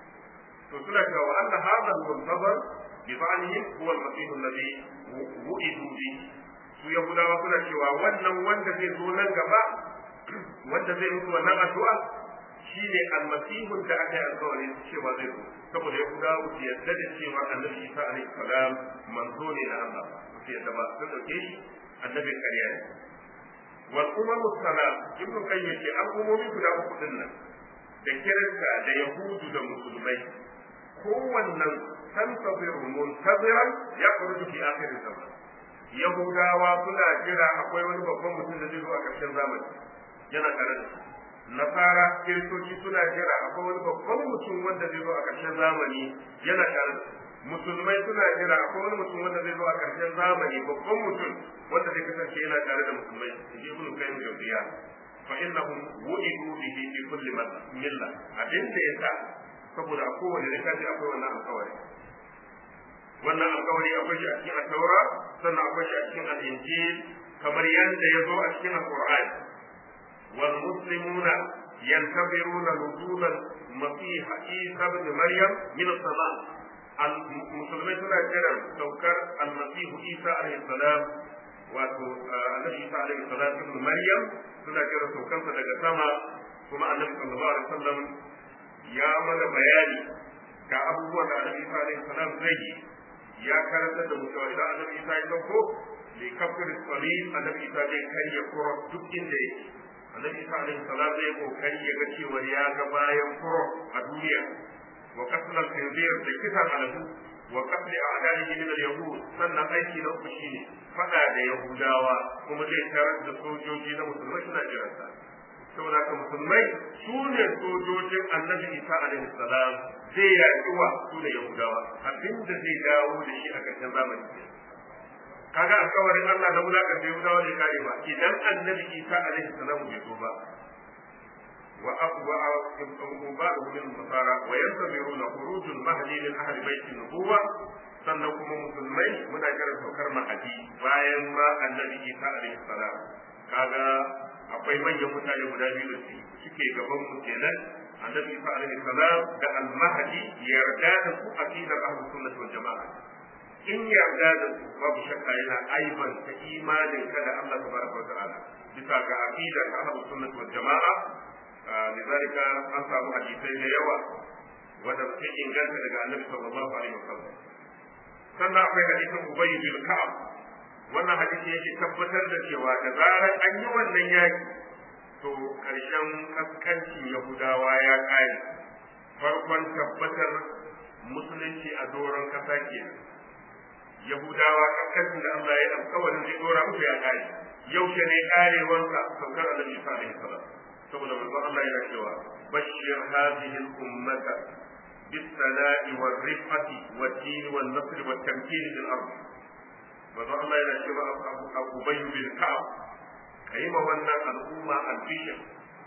to suna cewa wa anna hadha al-muntabar bi ba'dihim huwa al-masih alladhi wu'idu bi su yahudawa suna cewa wannan wanda zai zo nan gaba wanda zai mutu wannan addu'a shine almasihun da aka yi alkawarin cewa zai zo saboda yahudawa su yadda da cewa annabi isa alaihi salam manzo ne na Allah su yadda ba sun dauke shi annabin ƙarya ne wal umam salam ibnu qayyim ce al'ummomi guda uku din nan da kirista da yahudu da musulmai kowannen tantaziru muntaziran ya kurutu fi akhir zaman yahudawa suna jira akwai wani babban mutum da zai zo a ƙarshen zamani yana tare da su nasara kiristoci suna jira akwai wani babban mutum wanda zai zo a ƙarshen zamani yana tare da su musulmai suna jira akwai wani mutum wanda zai zo a ƙarshen zamani babban mutum wanda zai kasance yana tare da musulmai in ji ibnu qayyim jawziya fa innahum wu'idu bihi fi kulli milla abin da yasa saboda a kowane littafi akwai wannan alƙawari wannan alƙawari akwai shi a cikin at-taura sannan akwai shi a cikin al-injil kamar yadda ya zo a cikin al-qur'ani wal muslimuna ينتظرون نزول المسيح عيسى ابن مريم من السماء المسلمين سنة جرى سوكر المسيح عيسى عليه السلام wato annabi Isa alaihi salatu ibn Maryam suna jira saukansa daga sama kuma annabi sallallahu alaihi wasallam ya mana bayani ga abubuwan da annabi Isa alaihi salam zai yi ya karanta da mu cewa idan annabi Isa ya sauko li kafir salib annabi Isa zai karya kuro duk inda yake annabi Isa alaihi salam zai kokari ya ga cewa ya ga bayan kuro a duniya wa qatl al-khinzir da kisan aladu wa qatl a'da'ihi min al-yahud sannan aiki na uku shine fada da yahudawa kuma zai tarar da sojoji na musulmai suna jiransa saboda ka musulmai su ne sojojin annabi isa alaihi salam zai yaƙi wa su da yahudawa abinda zai dawo da shi a ƙarshen zamani kaga alkawarin Allah na wulakar da yahudawa zai kare ba idan annabi isa alaihi salam bai zo ba wa aqwa ba'd min nasara wa yantabiruna khurujul mahdi min ahli baiti nubuwa sannan kuma musulmai muna kiran saukar mahadi bayan ma annabi isa alaihi salam kaga akwai manyan mutane guda biyu da suke gaban mu kenan annabi isa alaihi salam da al-mahdi yarda da su aqidar ahlus sunnah wal jamaa in yarda da su babu shakka yana aiban ta imanin ka da Allah tabaraka wa ta'ala bisa ga aqidar ahlus sunnah wal jamaa lidalika an samu hadisai da yawa wanda suke inganta daga annabi sallallahu alaihi wasallam sannan akwai hadisin ubay bin ka'ab wannan hadisi yake tabbatar da cewa da zarar an yi wannan yaki to karshen kaskancin yahudawa ya kare farkon tabbatar musulunci a doron kasa ke yahudawa kaskancin da Allah ya alkawarin zai dora musu ya kare yaushe ne karewansa saukar annabi Isa alaihi salam saboda manzon Allah yana cewa bashir hadhihi al-ummata bis-sana'i war-rifati wad-din wan-nasr wat-tamkin fil ardh manzo Allah yana cewa Abu Ubay bin Ka'ab kai ma wannan al'umma albishir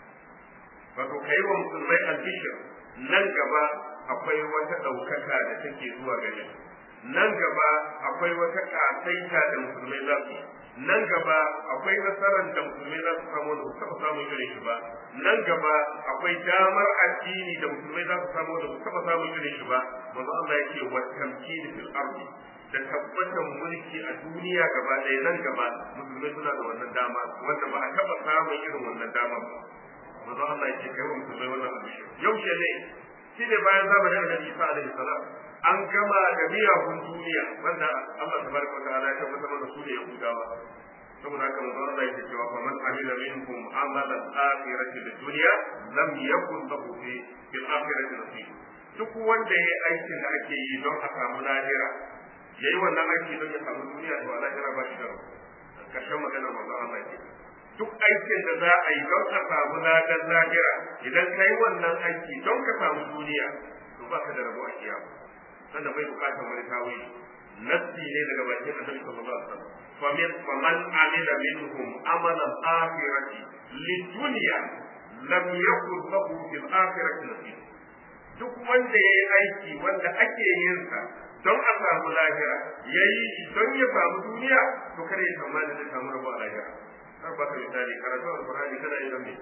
wato kai wa musulmai albishir nan gaba akwai wata ɗaukaka da take zuwa gare nan gaba akwai wata ƙasaita da musulmai za su nan gaba akwai nasarar da musulmai za su samu da taɓa samun irin shi ba nan gaba akwai damar addini da musulmai za su samu da taɓa samun irin shi ba manzo Allah yake wa tamkini fil ardi da tabbatar mulki a duniya gaba ɗaya nan gaba musulmai suna da wannan dama wanda ba a taɓa samun irin wannan dama ba manzo Allah yake kai wa musulmai wannan abin yaushe ne shi ne bayan zamanin annabi Isa alaihi salam an gama da miyagun duniya wanda Allah tabaraka wa ta'ala ya tabbatar da su da Yahudawa saboda haka manzo Allah yake cewa fa man amila minhum amala al-akhirati bid-dunya lam yakun lahu fi fil akhirati nasib duk wanda yayi aikin da ake yi don a samu lahira yayi wannan aiki don ya samu duniya to lahira ba shi da karshen magana manzo Allah yake duk aikin da za a yi don ka samu ladan lahira idan ka yi wannan aiki don ka samu duniya to ba ka da rabo a kiyama sannan bai bukatar wani tawili nassi ne daga bakin annabi sallallahu alaihi wasallam famin faman amila minhum amalan akhirati lidunya lam yakun lahu fil akhirati nasib duk wanda yayi aiki wanda ake yin sa don a samu lahira yayi don ya samu duniya to kare ya tsammani zai samu rabo a lahira har ba ka misali karatu alqur'ani kana yin me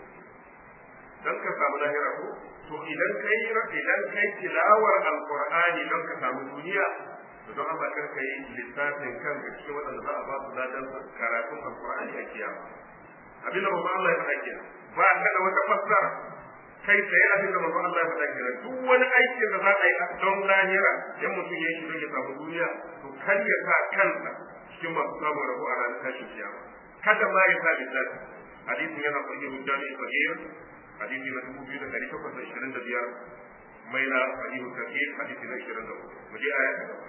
dan ka samu lahira ko to idan kai idan kai tilawar alqur'ani don ka samu duniya to don Allah kar kai lissafin kanka cikin wadanda za a ba su ladan karatun alqur'ani a kiyama abin da babban Allah ya faɗa kenan ba ka da wata fassara kai tsaye abin da babban Allah ya faɗa kenan duk wani aikin da za a yi don lahira in mutum ya yi don ya samu duniya to kar ya sa kansa cikin masu samun rabo a ranar tashin kiyama kada ma ya sa lissafi hadisin yana sahihu jami'i sahih hadisi na dubu biyu da ɗari takwas da ishirin da biyar mai na sahihu kafir hadisi na ishirin da hudu mu je aya ta gaba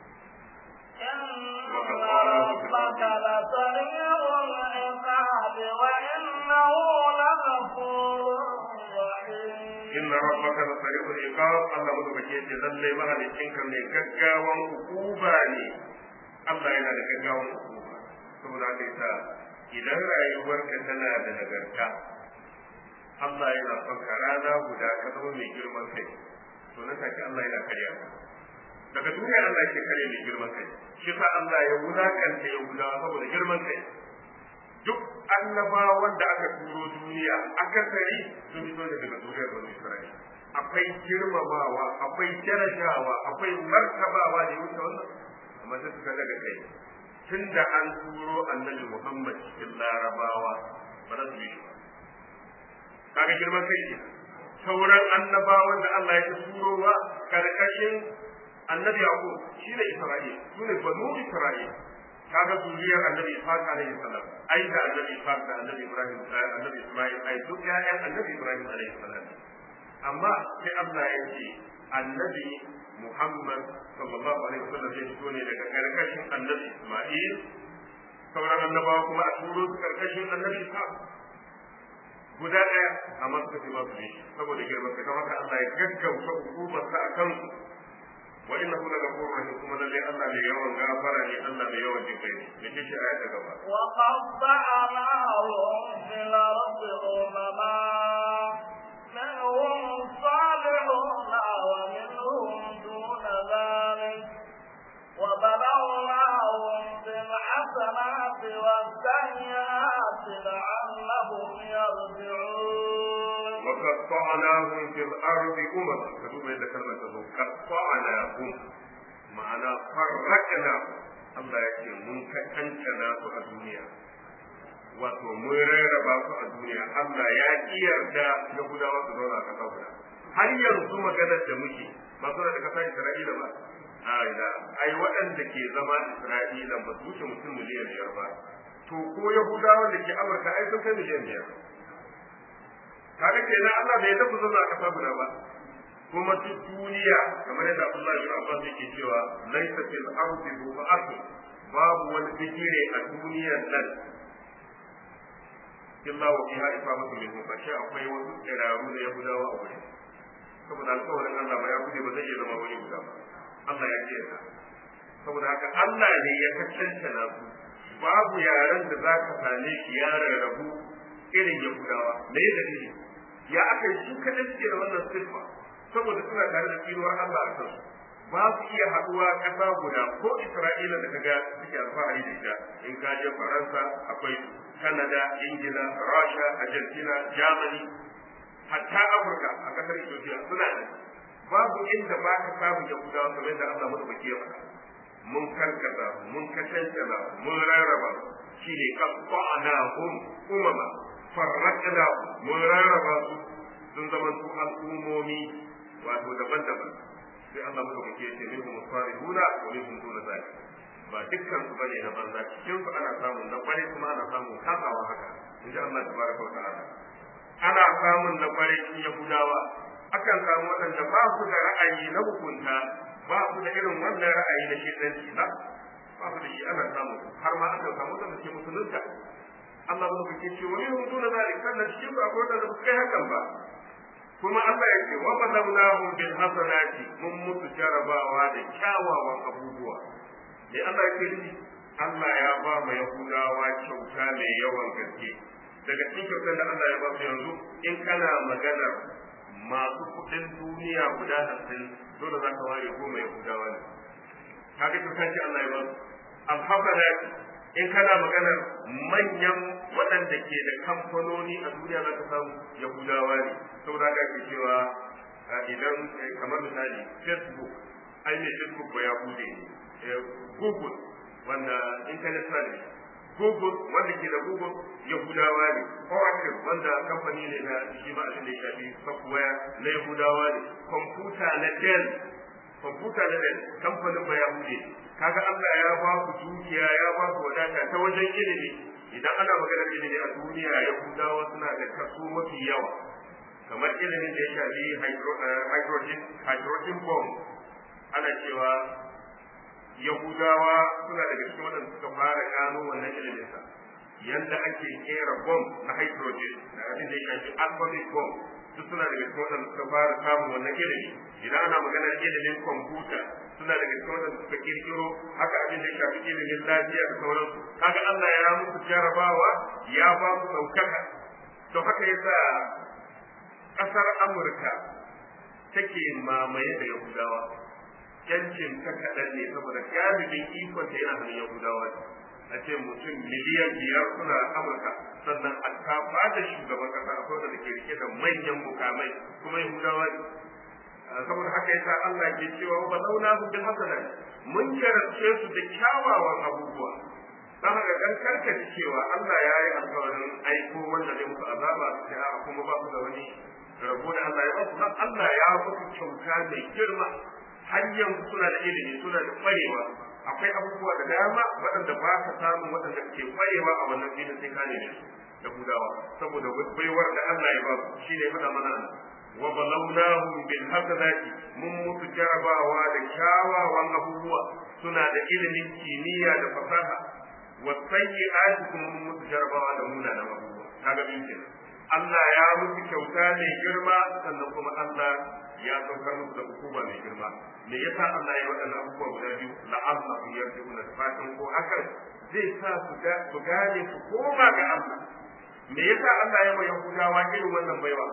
إن ربك لسريع العقاب وإنه لغفور رحيم inna rabbaka la sari'ul iqab Allah madaukake yace lalle mahalicin ka mai gaggawan hukuma ne Allah yana da gaggawan hukuma saboda haka yasa idan rayuwarka tana da nagarta Allah yana son ka rana guda ka zama mai girman kai to nan take Allah yana karya ka daga duniya Allah yake kare mai girman kai shi sa Allah ya wulakanta ya guda saboda girman kai duk annabawan da aka turo duniya akasari sun fito ne daga zuriyar bani Isra'ila akwai girmamawa akwai darajawa akwai martabawa da wuce wannan amma sai suka daga kai tunda an turo annabi Muhammad cikin larabawa ba za su yi shi ba kaga girman kai ke sauran annabawan da Allah ya turowa karkashin annabi Yaqub shine Isra'il sune banu Isra'il kaga zuriyar annabi Ishaq alaihi salam ai da annabi Ishaq da annabi Ibrahim annabi Ismail ai duk ƴaƴan annabi Ibrahim alaihi salam amma sai Allah ya ce annabi Muhammad sallallahu alaihi wasallam zai fito ne daga karkashin annabi Isma'il sauran annabawa kuma a turo su karkashin annabi Isa guda ɗaya amma suka ce ba su ne saboda girman sa kamar Allah ya gaggauta hukumar sa a kansu wa innahu la ghafurur rahim kuma lalle Allah mai yawan gafara ne Allah mai yawan jinkai ne me ce aya ta gaba wa qatta'nahum fil ardi umama minhum salihun wa minhum duna dhalik وبلوناهم بالحسنات والسيئات لعلهم يرجعون وقطعناهم في الأرض أمما كتب إذا كلمة تقول قطعناهم معنى فرقنا Allah ya ce mun kankana su a duniya wato mun rarraba su a duniya Allah ya ki yarda Yahudawa su zauna a ƙasa guda har yanzu maganar da muke ba su da ƙasar Isra'ila ba da ai waɗanda ke zama Isra'ila ba su wuce mutum miliyan biyar ba to ko Yahudawa da ke Amurka ai sun kai miliyan biyar kaga kenan Allah bai tafi zama a kasa guda ba kuma duk duniya kamar yadda Abdullah bin Abbas yake cewa laysa fil ardi bu'atu babu wani bigire a duniyar nan illa wa fiha ifamatu minhum fa sha akwai wasu tsiraru da Yahudawa a wurin saboda alƙawarin Allah ba ya bude ba zai iya zama wani guda ba Allah ya ce ka saboda haka Allah ne ya kacanta na su babu yaren da za ka same shi ya rarrabu irin Yahudawa me ya dalili ya aka yi su kaɗai suke da wannan siffa saboda suna tare da tsinuwar Allah a kansu ba su iya haɗuwa ƙasa guda ko Isra'ila da kaga suke alfahari da ita in ka je Faransa akwai Canada, Ingila, Russia, Argentina, Germany hatta Afirka a ƙasar Ethiopia suna da babu inda ba ka samu Yahudawa kamar yadda Allah madaukaki ya faɗa mun karkata mun kashantana mun rarraba shi ne qatta'nahum umama farraqna mun rarraba su sun zama su al'ummomi wato daban-daban sai Allah madaukaki ya ce minhum salihuna wa minhum duna zalik ba dukkan su bane na banza cikin su ana samun na kware kuma ana samun kasawa haka inji Allah tabaraka wa ta'ala ana samun na kware cikin Yahudawa akan samu waɗanda ba su da ra'ayi na hukunta ba su da irin wannan ra'ayi na shedanci ba ba su da shi ana samu har ma akan samu da ke musulunta Allah ba ke ce wani hutu na zalik sannan cikin su akwai wanda ba su kai hakan ba kuma Allah ya ce wa badalnahum bil hasanati mun musu jarabawa da kyawawan abubuwa dai Allah ya ce Allah ya ba mu Yahudawa kyauta mai yawan gaske daga cikin kyautar da Allah ya ba su yanzu in kana maganar masu kuɗin duniya guda hamsin dole za ka ware goma Yahudawa ne kaga kyauta ce Allah ya ba su alhamdulillah in kana maganar manyan waɗanda ke da kamfanoni a duniya za ka samu Yahudawa ne saboda haka ake cewa idan kamar misali Facebook ai ne Facebook ba Yahude ne Google wanda internet service Google wanda ke da Google Yahudawa ne Oracle wanda kamfani ne na shi ma abin da ya shafi software na Yahudawa ne computer na Dell computer na Dell kamfanin ba Yahude kaga Allah ya ba ku dukiya ya ba ku wadata ta wajen ilimi idan ana maganar ilimi a duniya Yahudawa suna da kaso mafi yawa kamar ilimin da ya shafi hydrogen hydrogen bomb ana cewa Yahudawa suna daga cikin waɗanda suka fara gano wannan ilimin sa yanda ake kera bomb na hydrogen da abin da ya shafi atomic bomb duk suna daga cikin waɗanda suka fara samun wannan ilimi idan ana maganar ilimin kwamfuta suna daga cikin waɗanda suka kirkiro haka abin da ya shafi ilimin lafiya da sauransu kaga Allah ya musu jarabawa ya ba su ɗaukaka to haka yasa ƙasar Amurka take mamaye da Yahudawa yancin ta kaɗan ne saboda galibin ikon ta yana hannun Yahudawa a ce mutum miliyan biyar suna Amurka sannan a kafa da shugaban ƙasa akwai da ke rike da manyan mukamai kuma Yahudawa ne saboda haka yasa Allah ke cewa wa launa hu bil hasanat mun jarabce su da kyawawan abubuwa dan haka dan karkace cewa Allah ya yi alƙawarin aiko wanda zai musu azaba sai a kuma ba su da wani rabo da Allah ya ba su dan Allah ya ba su kyauta mai girma har yanzu suna da ilimi suna da kwarewa akwai abubuwa da dama waɗanda ba ka samu waɗanda ke kwarewa a wannan filin sai ka ne da gudawa saboda baiwar da Allah ya ba su shine faɗa mana wa balawnahum bil hasanati mun mutu jarabawa da kyawawan abubuwa suna da ilimin kimiyya da fasaha wa sayyi'ati kuma mun mutu jarabawa da munanan abubuwa kaga bin kenan Allah ya musu kyauta mai girma sannan kuma Allah ya saukar musu da hukuma mai girma me yasa Allah ya waɗannan abubuwa guda biyu la'alla su yarjuna da fatan ko hakan zai sa su gane su koma ga Allah me yasa Allah ya mai Yahudawa irin wannan baiwa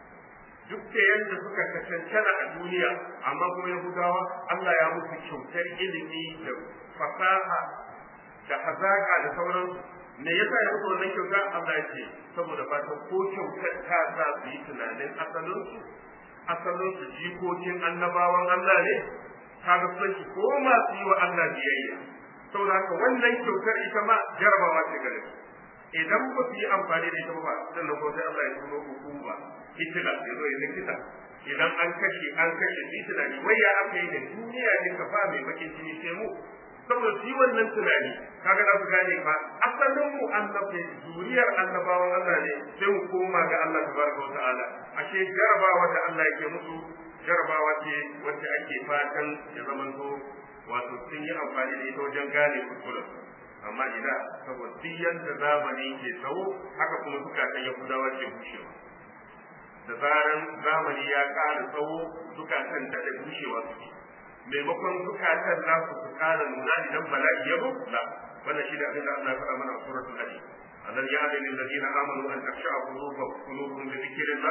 duk da yadda suka kacancana a duniya amma kuma Yahudawa Allah ya musu kyautar ilimi da fasaha da hazaka da sauransu me yasa ya musu wannan kyauta Allah ya ce saboda fatan ko kyautar ta za su yi tunanin asalinsu asalinsu jikokin annabawan Allah ne kaga sun ko masu yi wa Allah biyayya saboda haka wannan kyautar ita ma jarabawa ce gare su idan ba su yi amfani da ita ba sannan ko sai Allah ya tuno hukuma hitila ya zo ya likita idan an kashe an kashe shi tunani wai ya aka yi da duniya ne ka fa mai bakin jini sai mu saboda su yi wannan tunani kaga za su gane fa asalin mu annabi zuriyar annabawan Allah ne sai mu koma ga Allah tabaraka wa ta'ala ashe jarabawa da Allah yake musu jarabawa ce wacce ake fatan ya zamanto wato sun yi amfani da ita wajen gane kuskuren amma ina saboda duk yadda zamani ke tsawo haka kuma zukatan yahudawa ke bushewa da zaran zamani ya ƙara tsawo zukatan da da bushewa suke maimakon zukatan nasu su ƙara nuna idan bala'i ya bu la wannan shi da abin da Allah ya faɗa mana a suratul hadid ألم يعد للذين آمنوا أن تخشع قلوبهم لذكر الله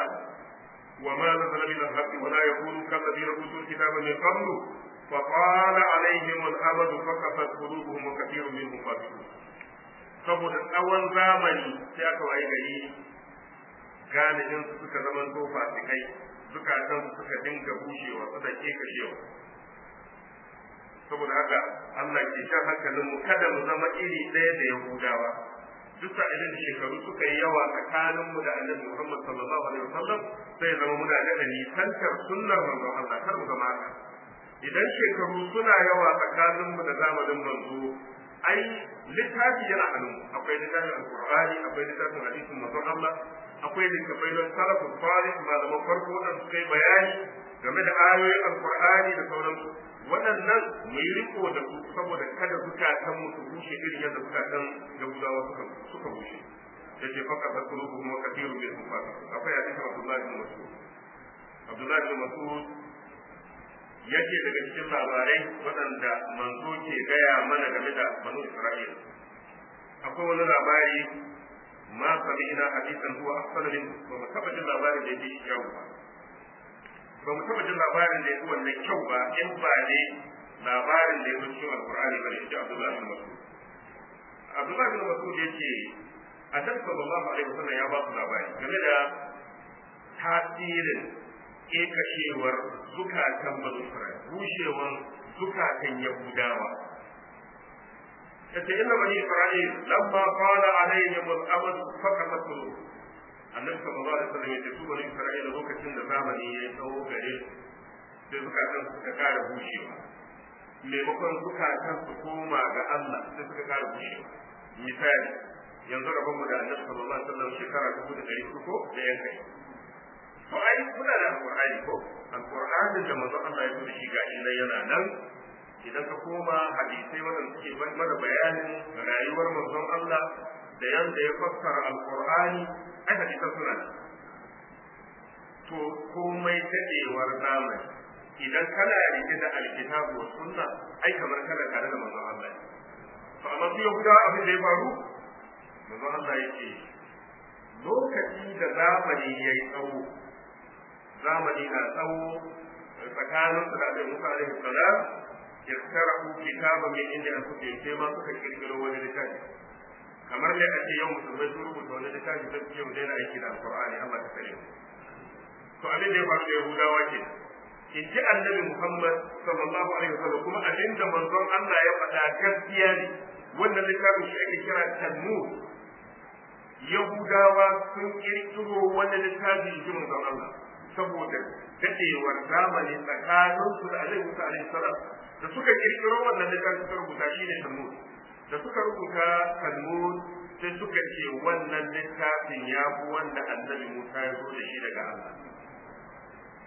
وما نزل من الحق ولا يكونوا كالذين أوتوا الكتاب من قبل فطال عليهم الأمد فكفت قلوبهم وكثير منهم فاسقون saboda tsawon zamani sai aka waye gari galibin su suka zama to fasikai zukatan su suka dinga bushewa suka ke kashewa saboda haka Allah ke shan hankalin mu kada mu zama iri ɗaya da Yahudawa duk sa'ilin da shekaru suka yi yawa tsakanin mu da Annabi Muhammad sallallahu alaihi wasallam sai zama muna da nisantar sunnar manzon Allah kar mu zama haka idan shekaru suna yawa tsakanin mu da zamanin manzo ai littafi yana hannun akwai littafin alqur'ani akwai littafin hadisin manzon Allah akwai littafai na salafin salih malaman farko wadanda suka yi bayani game da ayoyin alqur'ani da sauransu waɗannan mu yi riko da su saboda kada zukatan mu su bushe irin yadda zukatan yahudawa suka suka bushe yace faka ta kulubu kuma kathiru bil kufar akwai hadisin Abdullah bin Mas'ud Abdullah bin Mas'ud yake daga cikin labarai waɗanda manzo ke gaya mana game da banu Isra'ila akwai wani labari ma sami'na hadisan huwa afsalu min ba mu taba jin labarin da yake kyau ba ba mu taba jin labarin da yake wannan kyau ba in ba ne labarin da yake cikin alqur'ani bane shi Abdullah bin Mas'ud Abdullah bin Mas'ud yace Annabi sallallahu alaihi wasallam ya ba su labari game da tasirin kekashewar zukatan banu Isra'il bushewar zukatan Yahudawa yace inna bani Isra'il lamma qala alaihim al-amr faqat qulub annabi sallallahu alaihi wasallam yace su bani Isra'il lokacin da zamani ya tsawo gare sai zukatan suka kara bushewa maimakon zukatan su koma ga Allah sai suka kara bushewa misali yanzu rabon mu da annabi sallallahu alaihi wasallam shekara dubu da ɗari uku da yankai to ai kuna da alqur'ani ko alqur'anin da manzon Allah ya tura shi gashi nan yana nan idan ka koma hadisai wadanda suke mana bayanin rayuwar manzon Allah da yanda ya fassara alqur'ani ai hadisan suna nan to komai dadewar zamani idan kana rike da alkitabu wa sunna ai kamar kana tare da manzon Allah to amma su yahuda abin da ya faru manzon Allah yake lokaci da zamani yayi tsawo zamani na tsawo tsakanin su da Annabi Musa alaihi salam yaktarahu kitaban min inda an kuke sai ma suka kirkiro wani littafi kamar ne a ce yau musulmai sun rubuta wani littafi sai su ce mu daina aiki da alqur'ani Allah ta kare to abin da ya faru da Yahudawa ke in ji annabi Muhammad sallallahu alaihi wasallam kuma abin da manzon Allah ya faɗa gaskiya ne wannan littafin shi ake kira Talmud Yahudawa sun kirkiro wani littafi shi manzon Allah saboda dadewar zamani tsakanin su da Alaihi Musa alaihi salam da suka kirkiro wannan littafi suka rubuta shi ne Talmud da suka rubuta Talmud sai suka ce wannan littafin ya fi wanda Annabi Musa ya zo da shi daga Allah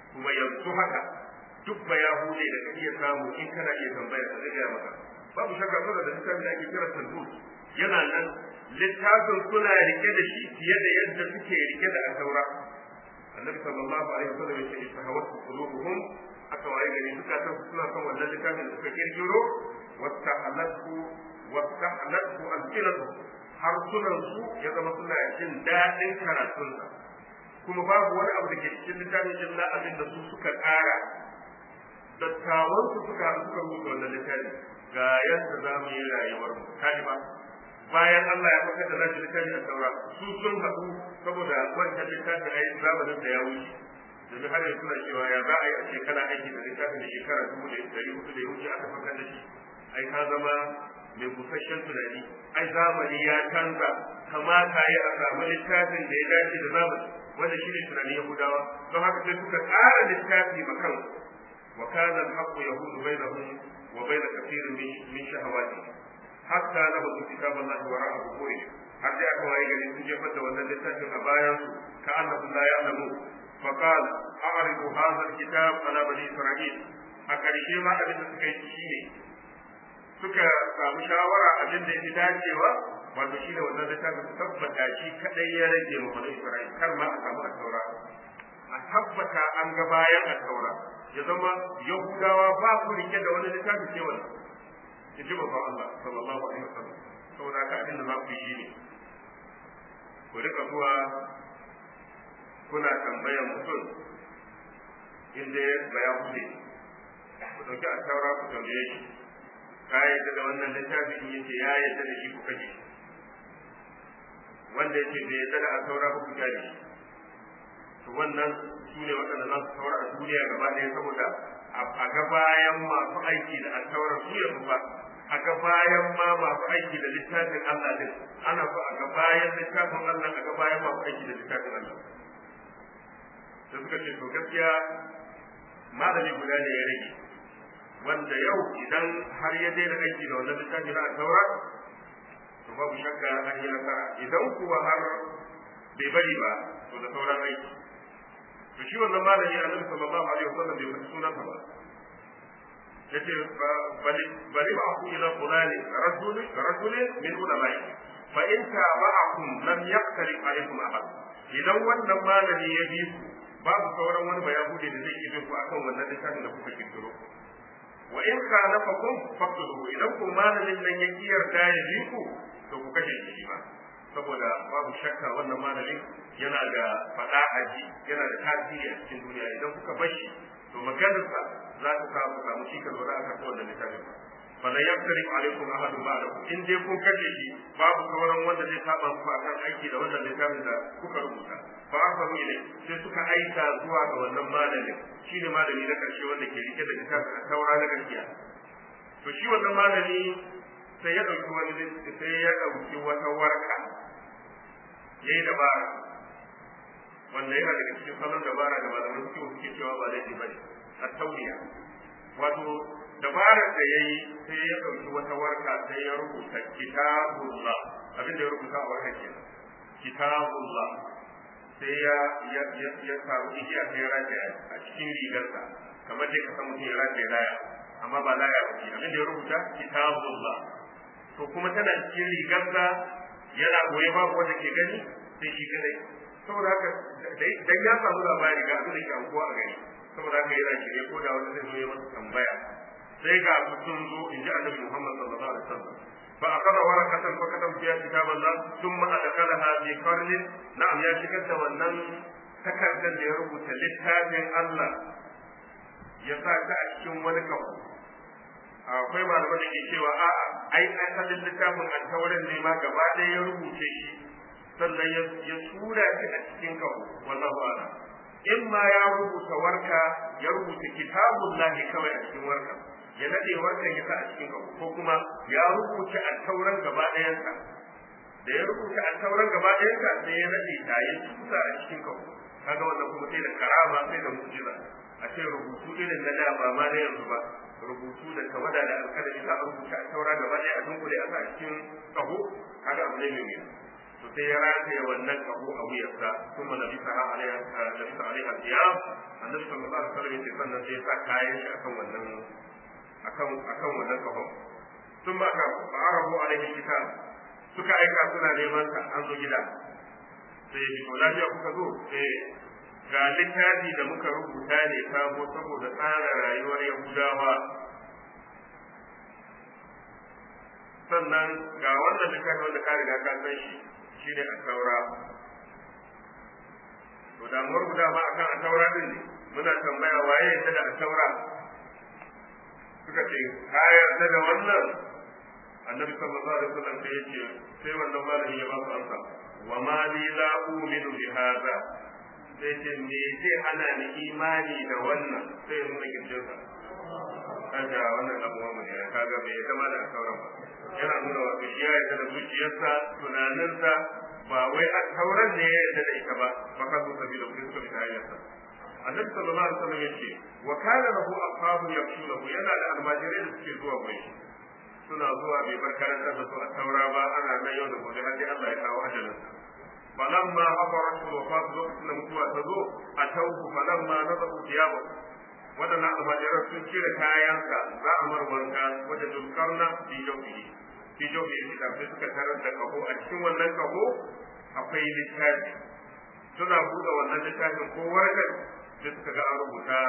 kuma yanzu haka duk ba ya hude da ka iya samu in kana iya tambaya ka zai gaya maka babu shakka suna da littafin da ake kira tandur yana nan littafin suna rike da shi fiye da yadda suke rike da asaura annabi sallallahu alaihi wasallam ya ce istahawatu qulubuhum aka waye gari zukatan su suna son wannan littafin da suka kirkiro wastahalatu wastahalatu alqilatu harsunan su ya zama suna jin daɗin karatunsa kuma babu wani abu da ke cikin littafin illa abin da su suka ƙara dattawan su suka suka rubuta wannan littafi ga yadda za mu yi rayuwar mu kaji ba bayan Allah ya fakar da nashi littafi a saura su sun haɗu saboda wancan littafi a yi zamanin da ya wuce domin har yanzu suna cewa ya za a yi a shekara aiki da littafin da shekara dubu da ɗari hudu da ya wuce aka fakar da shi ai ka zama mai busasshen tunani ai zamani ya canza kamata ya a samu littafin da ya dace da zamani wanda shi ne tunanin yahudawa don haka sai suka ƙara littafi ma kan wa kana al-haqqu yahudu bainahum wa bain kathirin min min shahawati hatta nabu kitaballahi wa ra'a buhuri har sai aka waye gari sun jefar da wannan littafin a bayan su ka annahu la ya'lamu fa qala a'ridu hadha al-kitab ala bani isra'il a ƙarshe ma abin da suka yi shine suka samu shawara abin da ya dacewa wato shi ne wannan littafin su tabbata shi kadai ya rage ma bani Isra'il kar ma a samu asaura a tabbata an ga bayan asaura ya zama Yahudawa ba su rike da wani littafi ce wannan in ji babban Allah sallallahu alaihi wasallam saboda haka abin da za ku yi ne ku rika zuwa kuna tambayan mutum inda ya baya kuɗe ku ɗauki asaura ku tambaye shi ka yadda da wannan littafi in yace ya yadda da shi ku kaje wanda yake bai yadda da a saura ba ku kyale shi to wannan su ne waɗanda za su saura a duniya gaba ɗaya saboda a ga bayan masu aiki da a saura su ya ba a ga bayan ma masu aiki da littafin Allah din ana so a ga bayan littafin Allah a ga bayan masu aiki da littafin Allah da suka ce to gaskiya malami guda ne ya rage wanda yau idan har ya daina aiki da wannan littafi na taura to babu shakka an yi nasara idan kuwa har bai bari ba to da sauran aiki to shi wannan malami annabi sallallahu alaihi wasallam bai faɗi sunansa ba yace bali bali ba ku ila fulani rajulin rajulin min ulama'i fa in tabi'akum lam yaqtarib alaikum ahad idan wannan malami ya bi ku babu sauran wani bayahude da zai yi ku akan wannan littafin da kuka kirkiro wa in khalafakum faqtuluhu idan ku malamin nan ya kiyarta ya bi ku to ku kashe shi ba saboda babu shakka wannan malamin yana da fada aji yana da tasiri a cikin duniya idan kuka bar shi to maganarsa za ta samu samu shi ka lura aka wannan littafin ba fala yaftari alaikum ahadu ba'dahu in dai kun kashe shi babu sauran wanda zai saba muku akan aiki da wannan littafin da kuka rubuta fa asabu ilai sai suka aika zuwa ga wannan malamin shine malami na karshe wanda ke rike da littafin a taura na gaskiya to shi wannan malami sai ya dauki wani sai ya dauki wata warka yayi dabara wanda yana daga cikin salon dabara da malaman suke suke cewa ba laifi bane a tauriya wato dabarar da ya yi sai ya ɗauki wata warka sai ya rubuta kitabullah abin da ya rubuta a warka ke kitabullah sai ya ya ya ya samu igiya sai ya rataya a cikin rigarsa kamar dai ka san mutum ya rataya laya amma ba laya ba abin da ya rubuta kitabullah to kuma tana cikin rigarsa yana goye babu wanda ke gani sai shi kadai saboda haka dan ya samu labari ga abin da ke aukuwa a gari saboda haka yana shirye ko da wanda zai zo ya masa tambaya sai ga su sun zo in ji annabi Muhammad sallallahu alaihi wasallam fa akada warakatan fa kadam fiya kitaballah thumma adkalaha fi qarnin na'am ya shigar da wannan takardar da ya rubuta littafin Allah ya sa ta a cikin wani kawo akwai malaman da ke cewa a'a ai asalin littafin alkawarin ne ma gaba ɗaya ya rubuce shi sannan ya tura shi a cikin kawo wallahu a'lam in ma ya rubuta warka ya rubuta kitabullahi kawai a cikin warka ya nade warkan ya sa a cikin kawo ko kuma ya rubuta attauran gaba ɗayansa da ya rubuta attauran gaba ɗayansa sai ya nade ta ya tusa a cikin kawo kaga wannan kuma sai da karama sai da mu'jiza a ce rubutu irin na da ba ma na yanzu ba rubutu da tawada da alkalami za a rubuta attaura gaba ɗaya a dunkule a sa a cikin kaho kaga abu ne mai wuya to sai ya rataye wannan kaho a wuyarsa kuma nabi saha alaiha nabi saha alaiha siyam annabi sallallahu alaihi wasallam yace sannan sai ya sa kayan shi akan wannan akan akan wannan kaho sun ba ka fa'arahu alaihi kitab suka aika suna neman sa an zo gida sai ya to lafiya kuka zo eh ga littafi da muka rubuta ne sabo saboda tsara rayuwar yahudawa sannan ga wannan littafi wanda ka riga ka san shi shine a taura to damuwar guda ba akan a taura din ne muna tambaya waye yadda da a taura suka ce ka yarda da wannan annabi sallallahu alaihi wasallam sai yace sai wannan malami ya ba su amsa wa ma li la u'minu bi hadha sai ce me zai hana ni imani da wannan sai ya nuna kirjinsa kaga wannan abuwa mu ne kaga bai zama da sauran ba yana nuna wa shi ya yarda da zuciyarsa tunaninsa ba wai a sauran ne ya yarda da ita ba ba ka zo sabila ku suka fita hanyarsa annabi sallallahu alaihi wasallam yace wa kana lahu ashabu yaqshunahu yana da almajirai da suke zuwa gurin shi suna zuwa bai bar karantar da su a taura ba ana nan yau da gobe har sai Allah ya kawo ajalinsa falamma habarat wafat lokacin da mutuwa ta zo a tauku falamma nazaru thiyabahu waɗannan almajiran sun cire kayansa za a mar wanka wajen dulkarna fi jauhi fi jauhi da sai suka tarar da kaho a cikin wannan kaho akwai littafi suna buɗe wannan littafin ko warkar sai suka ga an rubuta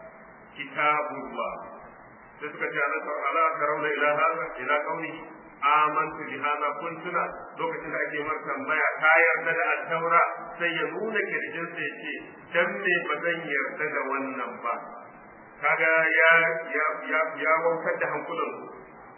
kitabullah sai suka ce ala tarawna ila hada ila qawli amantu bi hada kun tuna lokacin da ake mar tambaya ka yarda da al-taura sai ya nuna kirjin sai ya ce dan me ba zan yarda da wannan ba kaga ya ya ya ya wautar da hankulan su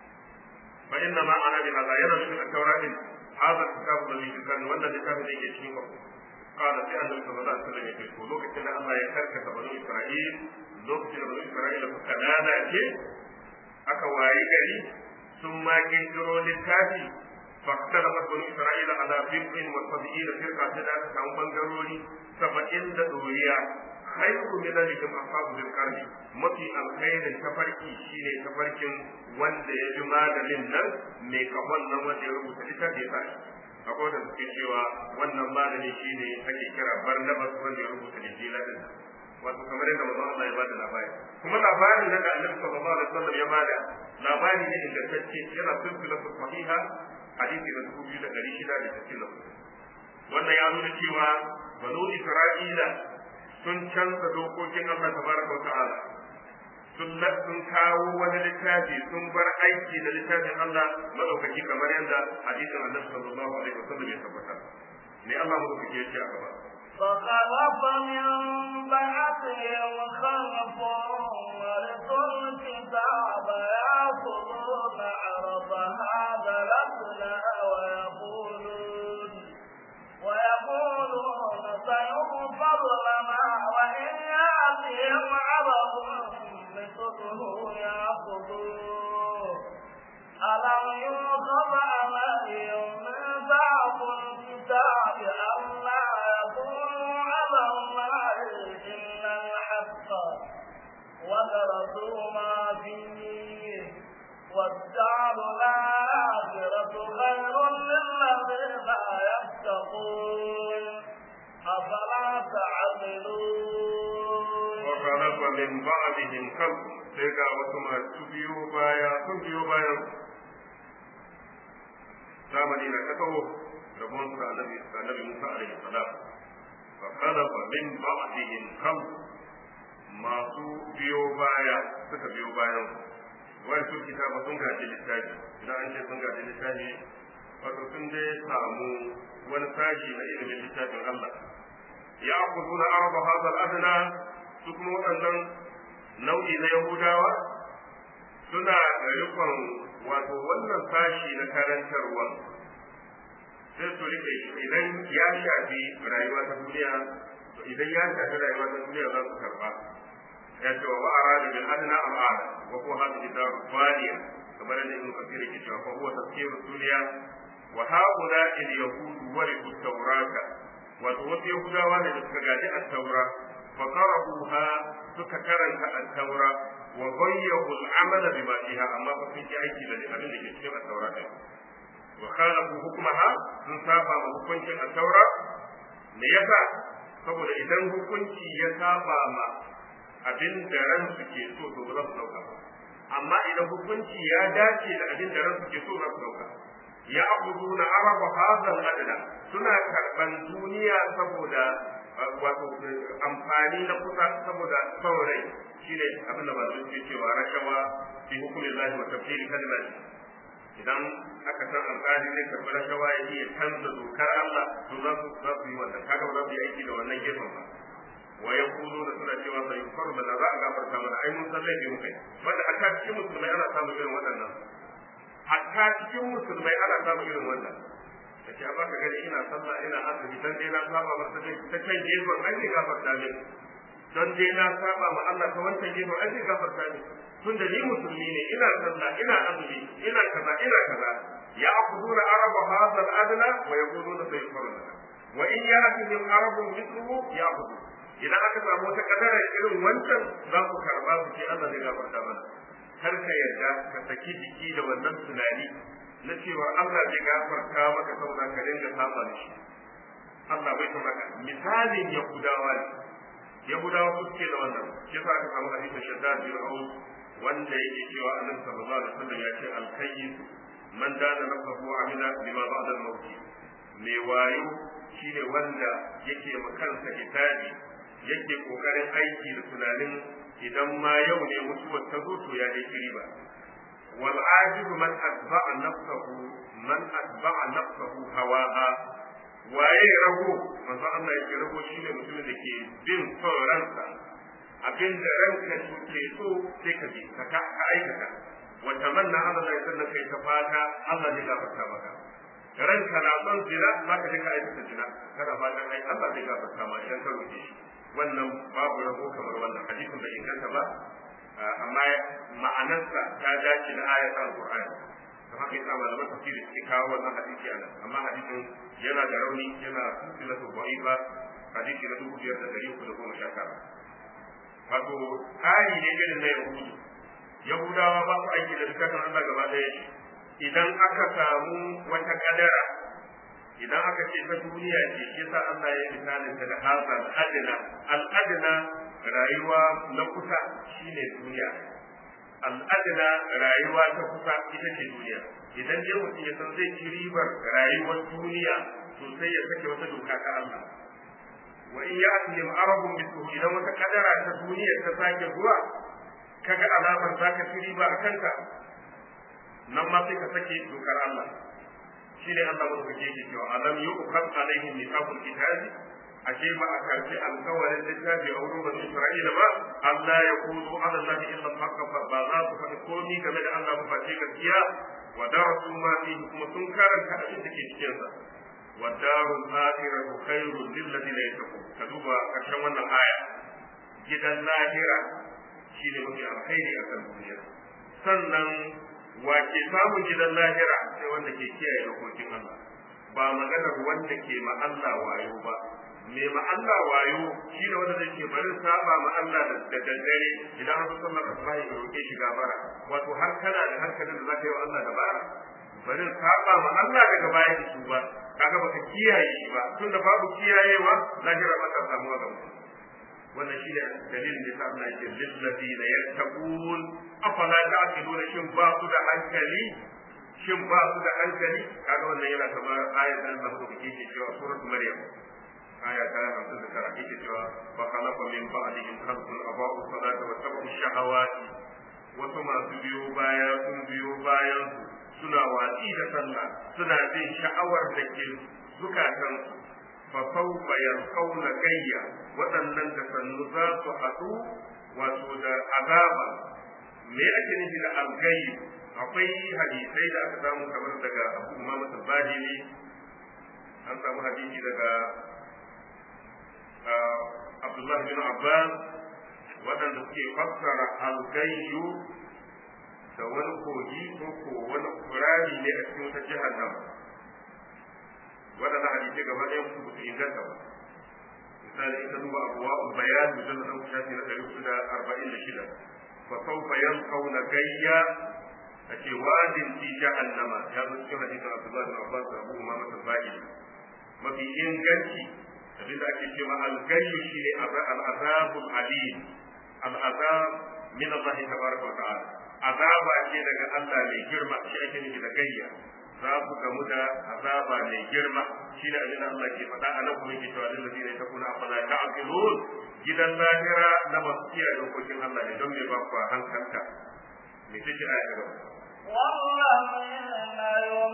fa inna ma ana bi hada yana nufin al-taura din hada kitabu da yake kan wannan littafin da yake cikin ku قال في أن النبي صلى الله عليه وسلم يقول لوك كنا الله يكرك بنو إسرائيل لوك كنا بنو إسرائيل فكنانا كي أكا واي gari. sun ma kirkiro littafi فاختلف بنو اسرائيل على بضع وسبعين فرقه تدا كان بنغروري سبعين da doriya khairu min alikum ashabu bil qarni mafi alkhairin tafarki shine tafarkin wanda ya ji malamin nan mai kahon nan wanda ya rubuta littafi ya akwai da suke cewa wannan malami shine ake kira Barnabas wanda ya rubuta Injila din wato kamar yadda manzon Allah ya bada labari kuma labarin nan da Annabi sallallahu alaihi wasallam ya bada labari ne ingantacce yana silsila sahiha hadisi na dubu biyu da ɗari shida da sittin da wannan ya nuna cewa banu Isra'ila sun canza dokokin Allah tabaraka wa ta'ala sun sun kawo wani littafi sun bar aiki da littafin Allah madaukaki kamar yadda hadisin Annabi sallallahu alaihi wasallam ya tabbata ne Allah madaukaki ya ce a gaba فخلف من بعدهم خلف ورثوا الكتاب يأخذون عرض هذا الأدنى ويقولون ويقولون سيغفر لنا وإن يأتهم عرض مثله يأخذوه ألم يوقف عليهم ميثاق الكتاب ألا يقولوا على الله إلا الحق ودرسوا ما فيه والدار الآخرة خير للذين يتقون أفلا تعقلون وخلف من بعدهم خلق sai ga wasu masu biyo baya sun biyo bayan zamani na ta taho rabon sa annabi annabi Musa alaihi salam fa khalafa min ba'dihim khalq masu biyo baya suka biyo bayan wani su kitaba sun gaji littafi idan an ce sun gaji littafi wato sun dai samu wani sashi na ilimin littafin Allah ya akuduna arba hadha al-adna su kuma waɗannan nau'i na Yahudawa suna da rikon wato wannan sashi na karantarwa sai su rike idan ya shafi rayuwa ta duniya to idan ya shafi rayuwa ta duniya za su karba ya ce wa ba'ara da bil adna al ada wa ko hadhihi daru faniya kamar da ibn kathir ke cewa fa huwa tafsiru dunya wa haula il yahud warithu tawrata wato wasu yahudawa ne da suka gaji at-taura fa qara'uha suka karanta at-taura wa ghayyahu al-amala bima fiha amma fa sun yi aiki da abin da ke cikin at-taura din wa khalafu hukmaha sun saba ma hukuncin at-taura me yasa saboda idan hukunci ya saba ma abin da ran su ke so to ba za su dauka ba amma idan hukunci ya dace da abin da ran su ke so za su dauka ya abuduna araba hadal adna suna karban duniya saboda wato amfani na kusa saboda saurayi shine abin da malamai suke cewa rashawa fi hukumin lahi wa tafsiri kalimati idan aka san alƙali zai karɓi rashawa ya iya canza dokar Allah to za su za su yi wannan kaga ba za su yi aiki da wannan gefen ba wa yaqulu da suna cewa sai yufaru da za a gafarta mana ai mun san laifi mukai wanda hatta cikin musulmai ana samun irin waɗannan hatta cikin musulmai ana samun irin wannan da ke ba ka gani ina sallah ina azumi dan dai na saba masa ta can gefen ai zai gafarta min don dai na saba ma Allah ta wancan gefen ai zai gafarta min tun da ni musulmi ne ina sallah ina azumi ina kaza ina kaza ya aquduna araba hadha al-adna wa yaquluna sayfaruna wa in ya'tihim arabun mithluhu ya'budu idan aka samu wata kadara irin wancan za ku karba su ce Allah zai gafarta mana kar ka yarda ka saki jiki da wannan tunani na cewa Allah zai gafarta maka saboda ka dinga saba da shi Allah bai san haka misalin yahudawa ne yahudawa su suke da wannan shi yasa aka samu hadisin shaddad bin aus wanda yake cewa annabi sallallahu alaihi wasallam ya ce al-kayyis man dana nafsahu amila bima ba'da al-maut mai wayo shine wanda yake makansa hisabi yake kokarin aiki da tunanin idan ma yau ne mutuwar ta zo to ya dai riba wal ajib man atba'a nafsahu man atba'a nafsahu hawaha waye rago manzo Allah yake rago shine mutumin da ke bin son ransa abin da ranka ke so sai ka bi ka ka aikata wa tamanna Allah ya sanna kai ta fata Allah zai gafarta maka ranka na son zina za ka je ka aikata zina kada fatan ai Allah zai gafarta ma idan ka roke shi wannan babu rabo kamar wannan hadisin bai inganta ba amma ma'anarsa ta dace da ayatul alqur'ani da haka yasa malaman tafsiri suke kawo wannan hadisi a nan amma hadisin yana da rauni yana silsilatu da'ifa hadisi na dubu biyar da dari uku da goma sha tara wato tsari ne irin na yahudu yahudawa ba su aiki da littafin Allah gaba ɗaya idan aka samu wata kadara idan aka ce ta duniya ce shi sa Allah ya misalin ta da haza al'adina al'adina rayuwa na kusa shine duniya al'adina rayuwa ta kusa ita ce duniya idan dai mutum ya san zai ci ribar rayuwar duniya to sai ya sake wata doka ta Allah wa in ya'tihim arabun mithluhu idan wata kadara ta duniya ta sake zuwa kaga alamar zaka ci riba a kanka nan ma sai ka sake dokar Allah shine Allah madaukake yake cewa alam yu'khad alaihim mithaqul kitabi ashe ba a karbi alkawarin littafi a wurin bani Isra'ila ba Allah ya kudu ala Allah illa al-haqq ba za su faɗi komi game da Allah ba face gaskiya wa darasu ma fihi kuma sun karanta abin da ke cikin sa wa darul akhiratu khairul lil ladina yattaqun ka duba karshen wannan aya gidan lahira shine mafi alkhairi a kan duniya sannan wa ke samun gidan lahira sai wanda ke kiyaye dokokin Allah ba maganar wanda ke ma Allah wayo ba me ma Allah wayo shi ne wanda zai ke barin saba ma Allah da daddare idan an sallar asuba ya roke shi gafara wato har kana da hankalin da zaka yi wa Allah dabara barin saba ma Allah daga baya da ba kaga baka kiyaye shi ba tunda babu kiyayewa lahira ba ta samuwa ga mutum wannan shi ne dalilin da sa Allah yake lillazina yattaqun afala ta'qiluna shin ba su da hankali shin ba su da hankali kaga wannan yana kamar ayat da Allah ko kike cewa suratul maryam aya ta 59 yake cewa fa khalaqa min ba'dihim khalqun aba'u salata wa tabu shahawati wasu masu biyo baya sun biyo bayan suna watsi da sallah suna jin sha'awar da ke zukatansu فسوف يلقون gayya waɗannan da sannu za su haɗu wato da azaba me ake nufi da algayyu akwai hadisai da aka samu kamar daga abu umama tabbaji ne an samu hadisi daga abdullahi bin abbas waɗanda suke fassara algayyu da wani kogi ko ko wani kurari ne a cikin wata jihar nan waɗanda hadisai gaba ɗaya su ba su inganta ba misali in ka duba abuwa bayan mutum da ɗauki shafi na ɗari da arba'in da shida fa saufa yankauna gayya ake wadin fi jahannama ya zo cikin hadisin Abdullah bin Abbas da Abu Umama al-Bahili mafi inganci abinda ake cewa al-gayyu shine al-azabul alim al-azab min Allah tabaraka wa ta'ala azaba ce daga Allah mai girma shi ake nufi da gayya za ku gamu da azaba mai girma shi ne abin da Allah ke faɗa a nan kuma ke cewa lil ladina takuna afala ta'qilun gidan lahira na masu kiyaye dokokin Allah ne don me ba ku hankalta me take aya ta gaba والذين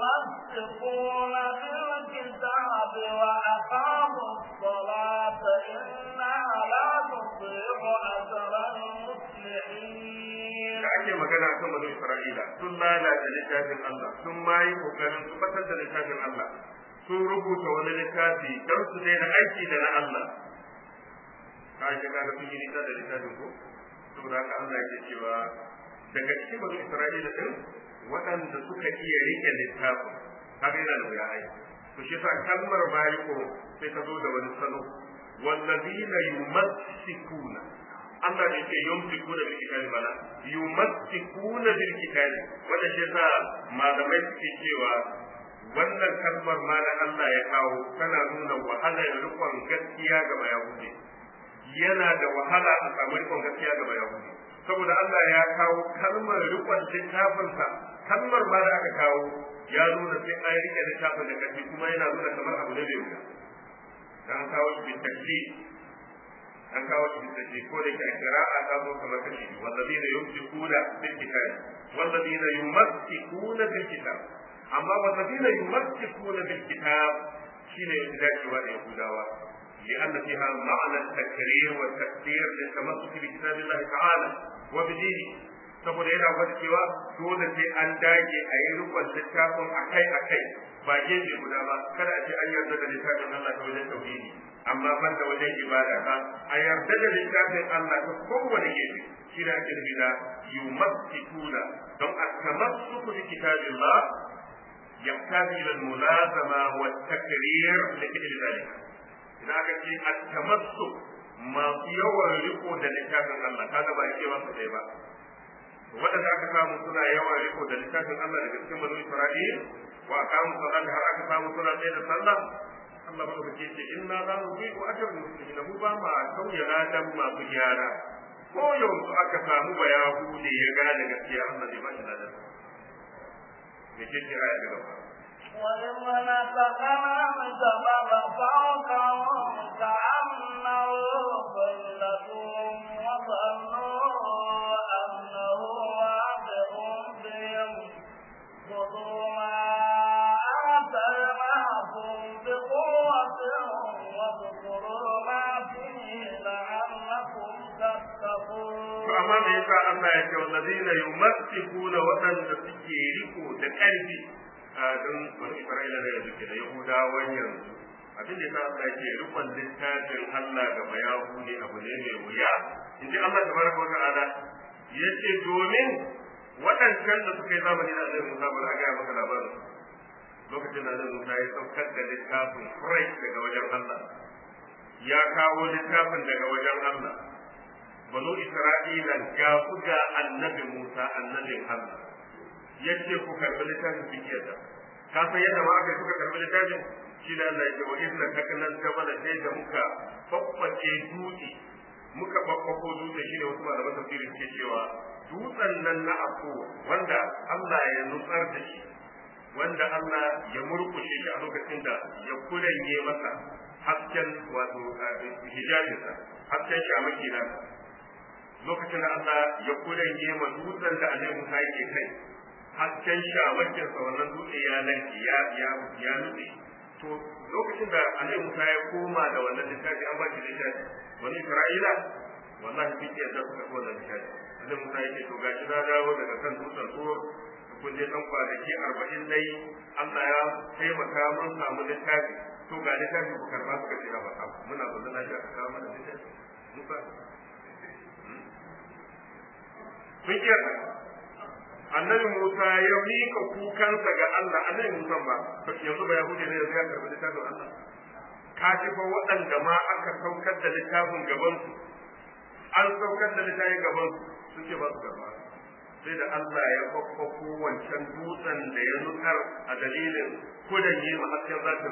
يمسكون بالكتاب وأقاموا الصلاة إنا لا نضيع أجر المصلحين da ake magana kan banu Isra'ila sun lalata littafin Allah sun ma yi kokarin su batar da littafin Allah sun rubuta wani littafi don su daina aiki da na Allah ka shi ga sun yi nisa da littafin ko saboda haka Allah yake cewa daga cikin banu Isra'ila din waɗanda suka iya rike littafin kaga yana da wuya aiki to shi yasa kalmar bariko sai ta zo da wani salo wallazina yumassikuna Allah ne ke yumsikuna bil kitabi bala yumassikuna bil kitabi wanda shi yasa malamai suke cewa wannan kalmar ma da Allah ya kawo tana nuna wahalar rikon gaskiya ga bayahudi yana da wahala a samu rikon gaskiya ga bayahudi saboda Allah ya kawo kalmar rikon littafinsa kalmar ma da aka kawo ya nuna sai an rike littafin da kashi kuma yana nuna kamar abu ne mai wuya an kawo shi bitakli an kawo shi bitakli ko da ke a kira'a ta zo kamar kashi wallazina yumsikuna bil kitab wallazina yumassikuna bil kitab amma wallazina yumassikuna bil kitab shine yake dacewa da yahudawa لأن فيها معنى التكرير والتكثير للتمسك بكتاب الله تعالى وبدينه saboda yana gwada cewa dole sai an dage a yi rukun littafin akai akai ba gefe guda ba kada a ce an yarda da littafin Allah ta wajen tauhidi amma ban da wajen ibada ba a yarda da littafin Allah ta kowane gefe shi da ake nufi da yumassikuna don a tamassuku bi kitabillah يحتاج إلى الملازمة والتكرير لفعل ذلك idan aka ce a tamassu masu yawan riko da littafin Allah kaga ba ake masa ɗaya ba waɗanda aka samu suna yawan riko da littafin Allah daga cikin banu Isra'il wa aqamu salata har aka samu suna tsaye da sallah Allah ba ku ce inna la nubi'u ajra muslimin mu ba ma sauya ladan masu gyara ko yanzu aka samu bayahude ya gane gaskiya Allah zai ba shi ladan me ce ce aya ta gaba وإذ نتقنا الجبل فوقهم كأنه ظلة وظنوا أنه واقع بهم خذوا ما آتيناكم بقوة واذكروا ما فيه لعلكم تتقون to amma me yasa Allah ya ce wallazina yumassikuna waɗanda suke riko da ƙarfi don wani Isra'ila da yanzu ke da Yahudawan yanzu abin da yasa Allah ya ce rikon littafin Allah ga bayahu ne abu ne mai wuya in ji Allah tabaraka wa ta'ala ya ce domin waɗancan da suka yi zamani da Annabi Musa ba za a gaya maka labarin lokacin da Annabi Musa ya saukar da littafin fresh daga wajen Allah ya kawo littafin daga wajen Allah banu Isra'ila ga ku ga Annabi Musa annabin Allah yace ku karbi littafin fikiyar da ka san yadda ma aka suka karbi littafin shi da Allah ya ce wa idna takanan jabala sai da muka babbace dutse muka babbako dutse shine wasu malaman tafsiri suke cewa dutsen nan na ako wanda Allah ya nutsar da shi wanda Allah ya murkushe shi a lokacin da ya kuranye masa hasken wato hijabinsa hasken shamaki na lokacin da Allah ya kuranye ma dutsen da Annabi Musa yake kai hasken shamakin sa wannan dutse ya lanke ya ya ya nutse to lokacin da Annabi Musa ya koma da wannan littafi an ba shi littafi wani Isra'ila wallahi kike da suka ko da littafi Annabi Musa yake to gashi na dawo daga kan dutsen tsoro kun je dan kwanaki 40 dai Allah ya taimaka mun samu littafi to ga littafi ku karba suka ce ba muna zo da lafiya ka kawo mana littafi Musa sun kiyata annabi Musa ya mika kukansa ga Allah annabi Musa ba to yanzu ba yahudi ne yanzu ya karbi littafin Allah ka ji fa waɗanda ma aka saukar da littafin gaban su an saukar da littafin gaban su sun ce ba su karba to sai da Allah ya kwakwako wancan dutsen da ya nutsar a dalilin kudan yi hasken zatin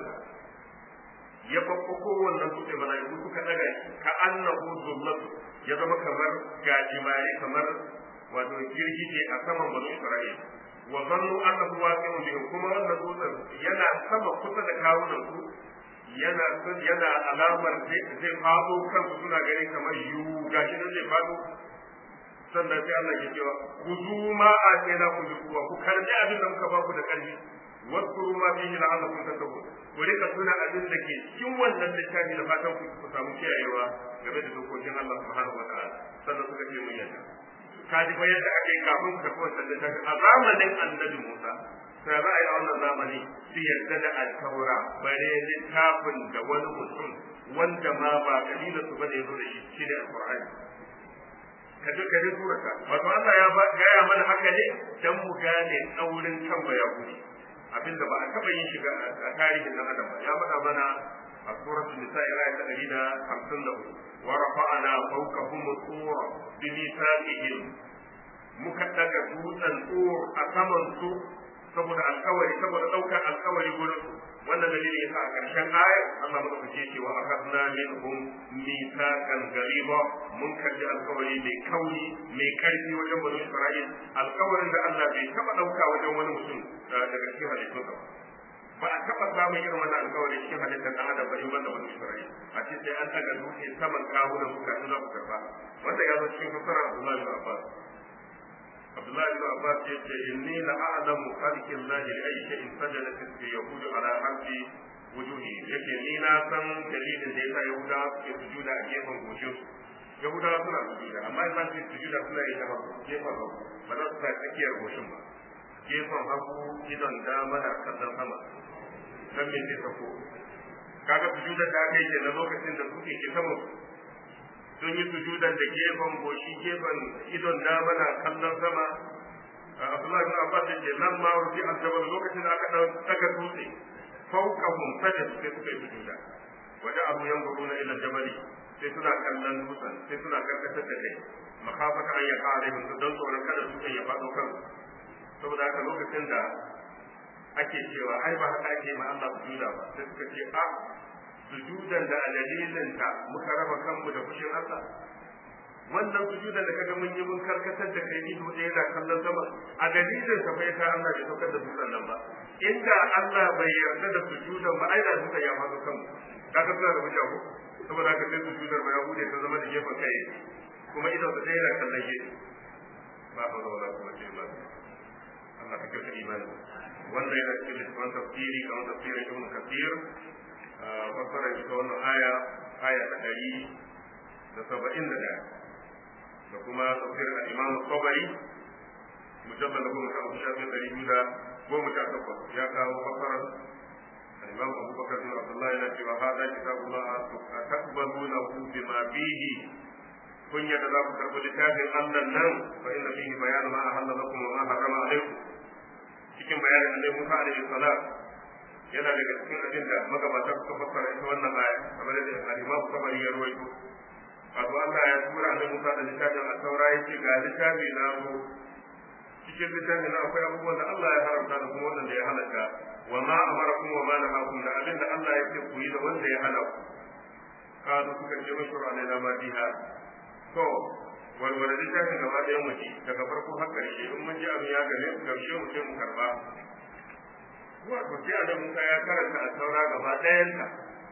ya kwakwako wannan dutse mala'iku suka daga shi ka annahu zullatu ya zama kamar gajimare kamar wato girgije a saman banu Isra'ila wa zannu annahu waqi'un bihim kuma wannan dutsen yana sama kusa da kawunan su yana yana alamar zai fado kansu suna gani kamar yu gashi nan zai fado sannan sai Allah ya cewa ku zu ma a tsena ku bi kuwa ku karbi abin da muka ba ku da karfi waskuru ma fihi la'allakum tattaqun ku rika tuna abin da ke cikin wannan littafi da fatan ku ku samu kiyayewa game da dokokin Allah subhanahu wataala sannan suka ce mun yadda ka ji fa yadda ake kafin ka kafa wannan littafi a zamanin annabi Musa sai za a yi a wannan zamani su yarda da alkawara bare littafin da wani mutum wanda ma ba kabila su bane ya zo da shi shine alqur'ani ka ji ka ji surata wato Allah ya gaya mana haka ne dan mu gane tsaurin kan bayahudi abinda ba a taba yin shiga a tarihin nan adam ba ya faɗa mana a suratul nisa aya ta 154 wa rafa'ana fawqahum tur bi mithaqihim muka daga dutsen tur a saman su saboda alkawari saboda daukar alkawari gurin wannan dalili yasa a ƙarshen ayar Allah madaukake ce wa akadna minhum mithaqan gariba mun karbi alkawari mai kauri mai karfi wajen bani Isra'il alkawarin da Allah bai taba dauka wajen wani mutum daga cikin halittunsa ba a taba samun irin wannan alkawari cikin halittar dan adam ba in banda bani Isra'il a ce sai an daga dutse saman kawunan su kafin za ku karba wanda ya zo cikin fasara Abdullahi bin Abbas Abdullahi bin Abbas ya ce inni la a'lamu khalqin lahi li ayyi shay'in sajadat al-yahud ala harfi wujuhi yake ni na san dalilin da yasa yahuda suke sujuda a gefen goshin su yahuda suna sujuda amma idan su sujuda suna yi ta gefen hagu ba za su sa tsakiyar goshin ba gefen hagu idon dama da kallon sama dan me zai sako kaga sujudar da aka yi ke na lokacin da suke ke sama sun yi sujudan da gefen goshi gefen idon dama na kallon sama Abdullahi bin Abbas yake nan ma rufi aljabal lokacin da aka daga dutse fawqahum sajad sai suka yi sujuda waje abu yanzuruna ila jabali sai suna kallon dutsen sai suna karkatar da kai makafata an ya kare mun don tsoron kada dutsen ya faɗo kan saboda haka lokacin da ake cewa ai ba haka ake ma Allah sujuda ba sai suka ce a sujudan da a dalilin ta muka raba kanmu da fushin Allah wannan sujudan da kaga mun yi mun karkatar da kai ido ɗaya da kallon sama a dalilin sa bai ta Allah bai saukar da dutsen nan ba inda Allah bai yarda da sujudan ba ai da dutsen ya faɗo kanmu kaga suna da hujja ko saboda haka sai sujudar ba ya bude ta zama da gefen kai kuma idan sa ɗaya da kallon gefe ba hawla wala quwwata illa billah Allah ka kirka imani wannan yana cikin littafin tafsiri kamar tafsirin ibn kathir fassara ita wannan aya aya ta ɗari da saba'in da ɗaya da kuma tafsirin al-imam tabari mujallal da goma sha uku shafi ɗari biyu da goma sha takwas ya kawo fassarar al-imam abubakar bin abdullah yana cewa hada kitabullah taqbalunahu bima fihi kun yadda za ku karɓi littafin Allah nan fa inna fihi bayanu ma ahalla lakum wa ma harrama alaykum cikin bayanin da Musa alaihi salam yana daga cikin abin da magabata suka fassara ita wannan aya kamar da al-Imam Tabari ya rawaito wato Allah ya tura annabi Musa da littafin at-Taura yace ga littafi na zo cikin littafin na akwai abubuwan da Allah ya haramta da kuma wanda ya halaka wa ma amarakum wa ma nahakum da abin da Allah ya ce ku yi da wanda ya hana ku kazu suka ce mashura ne na madiha to walwala littafin gaba ɗayan mu ce daga farko har ƙarshe in mun ji abin ya gane mu gamshe mu sai mu karba wato sai annabi Musa ya karanta a saura gaba ɗayanta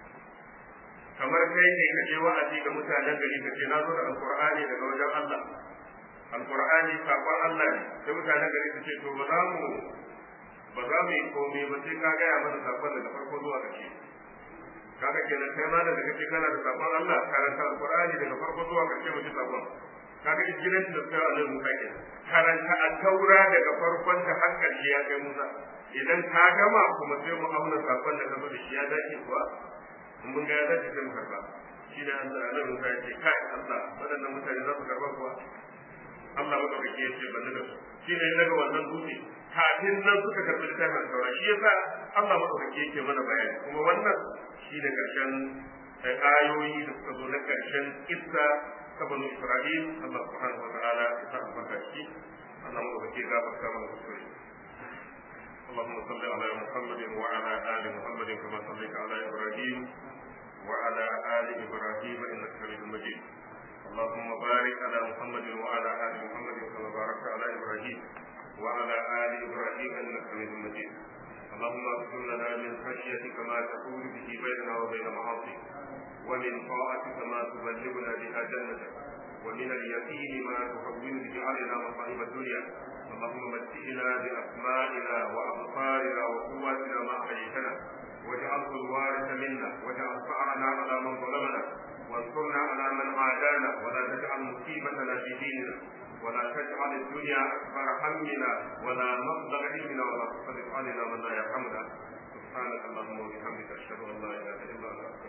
kamar kai ne ka je wa'azi ga mutanen gari ka ce na zo da alqur'ani daga wajen Allah alqur'ani sakon Allah ne sai mutanen gari su ce to ba za mu ba za mu yi komai ba sai ka gaya mana sakon daga farko zuwa ƙarshe kaga kenan kai ma da kace kana da sakon Allah karanta alqur'ani daga farko zuwa ƙarshe mu ji sakon kaga ijiran da kai Allah Musa ke karanta at-taura daga farkon ta har ƙarshe ya kai Musa idan ka gama kuma sai mu auna sakon da ka zo da shi ya dace kuwa in mun ga ya dace sai mu karba shi da Allah Musa ya ce kai Allah waɗannan mutane za su karba kuwa Allah madaukaki ya ce ban da su shi ne daga wannan dutse kafin nan suka karɓi littafin saura shi yasa Allah madaukaki yake mana bayani kuma wannan shi ne karshen ayoyi da suka zo na karshen kissa ta banu Isra'il Allah subhanahu wa ta'ala ya sa albarka shi Allah madaukake gafarta mana kuskure اللهم صل على محمد وعلى ال محمد كما صليت على ابراهيم وعلى ال ابراهيم انك حميد مجيد اللهم بارك على محمد وعلى ال محمد كما باركت على ابراهيم وعلى ال ابراهيم انك حميد مجيد اللهم اغفر لنا من خشيتك ما تحول به بيننا وبين معاصيك ومن طاعتك ما تبلغنا بها جنتك ومن اليقين ما تهون به علينا مصائب الدنيا اللهم متئنا باسمائنا وابصارنا وقواتنا ما احييتنا واجعله الوارث منا واجعل ثارنا على من ظلمنا وانصرنا على من عادانا ولا تجعل مصيبتنا في ديننا ولا تجعل الدنيا اكبر همنا ولا مبلغ علمنا ولا تسلط علينا من لا يرحمنا سبحانك اللهم وبحمدك اشهد ان لا اله الا انت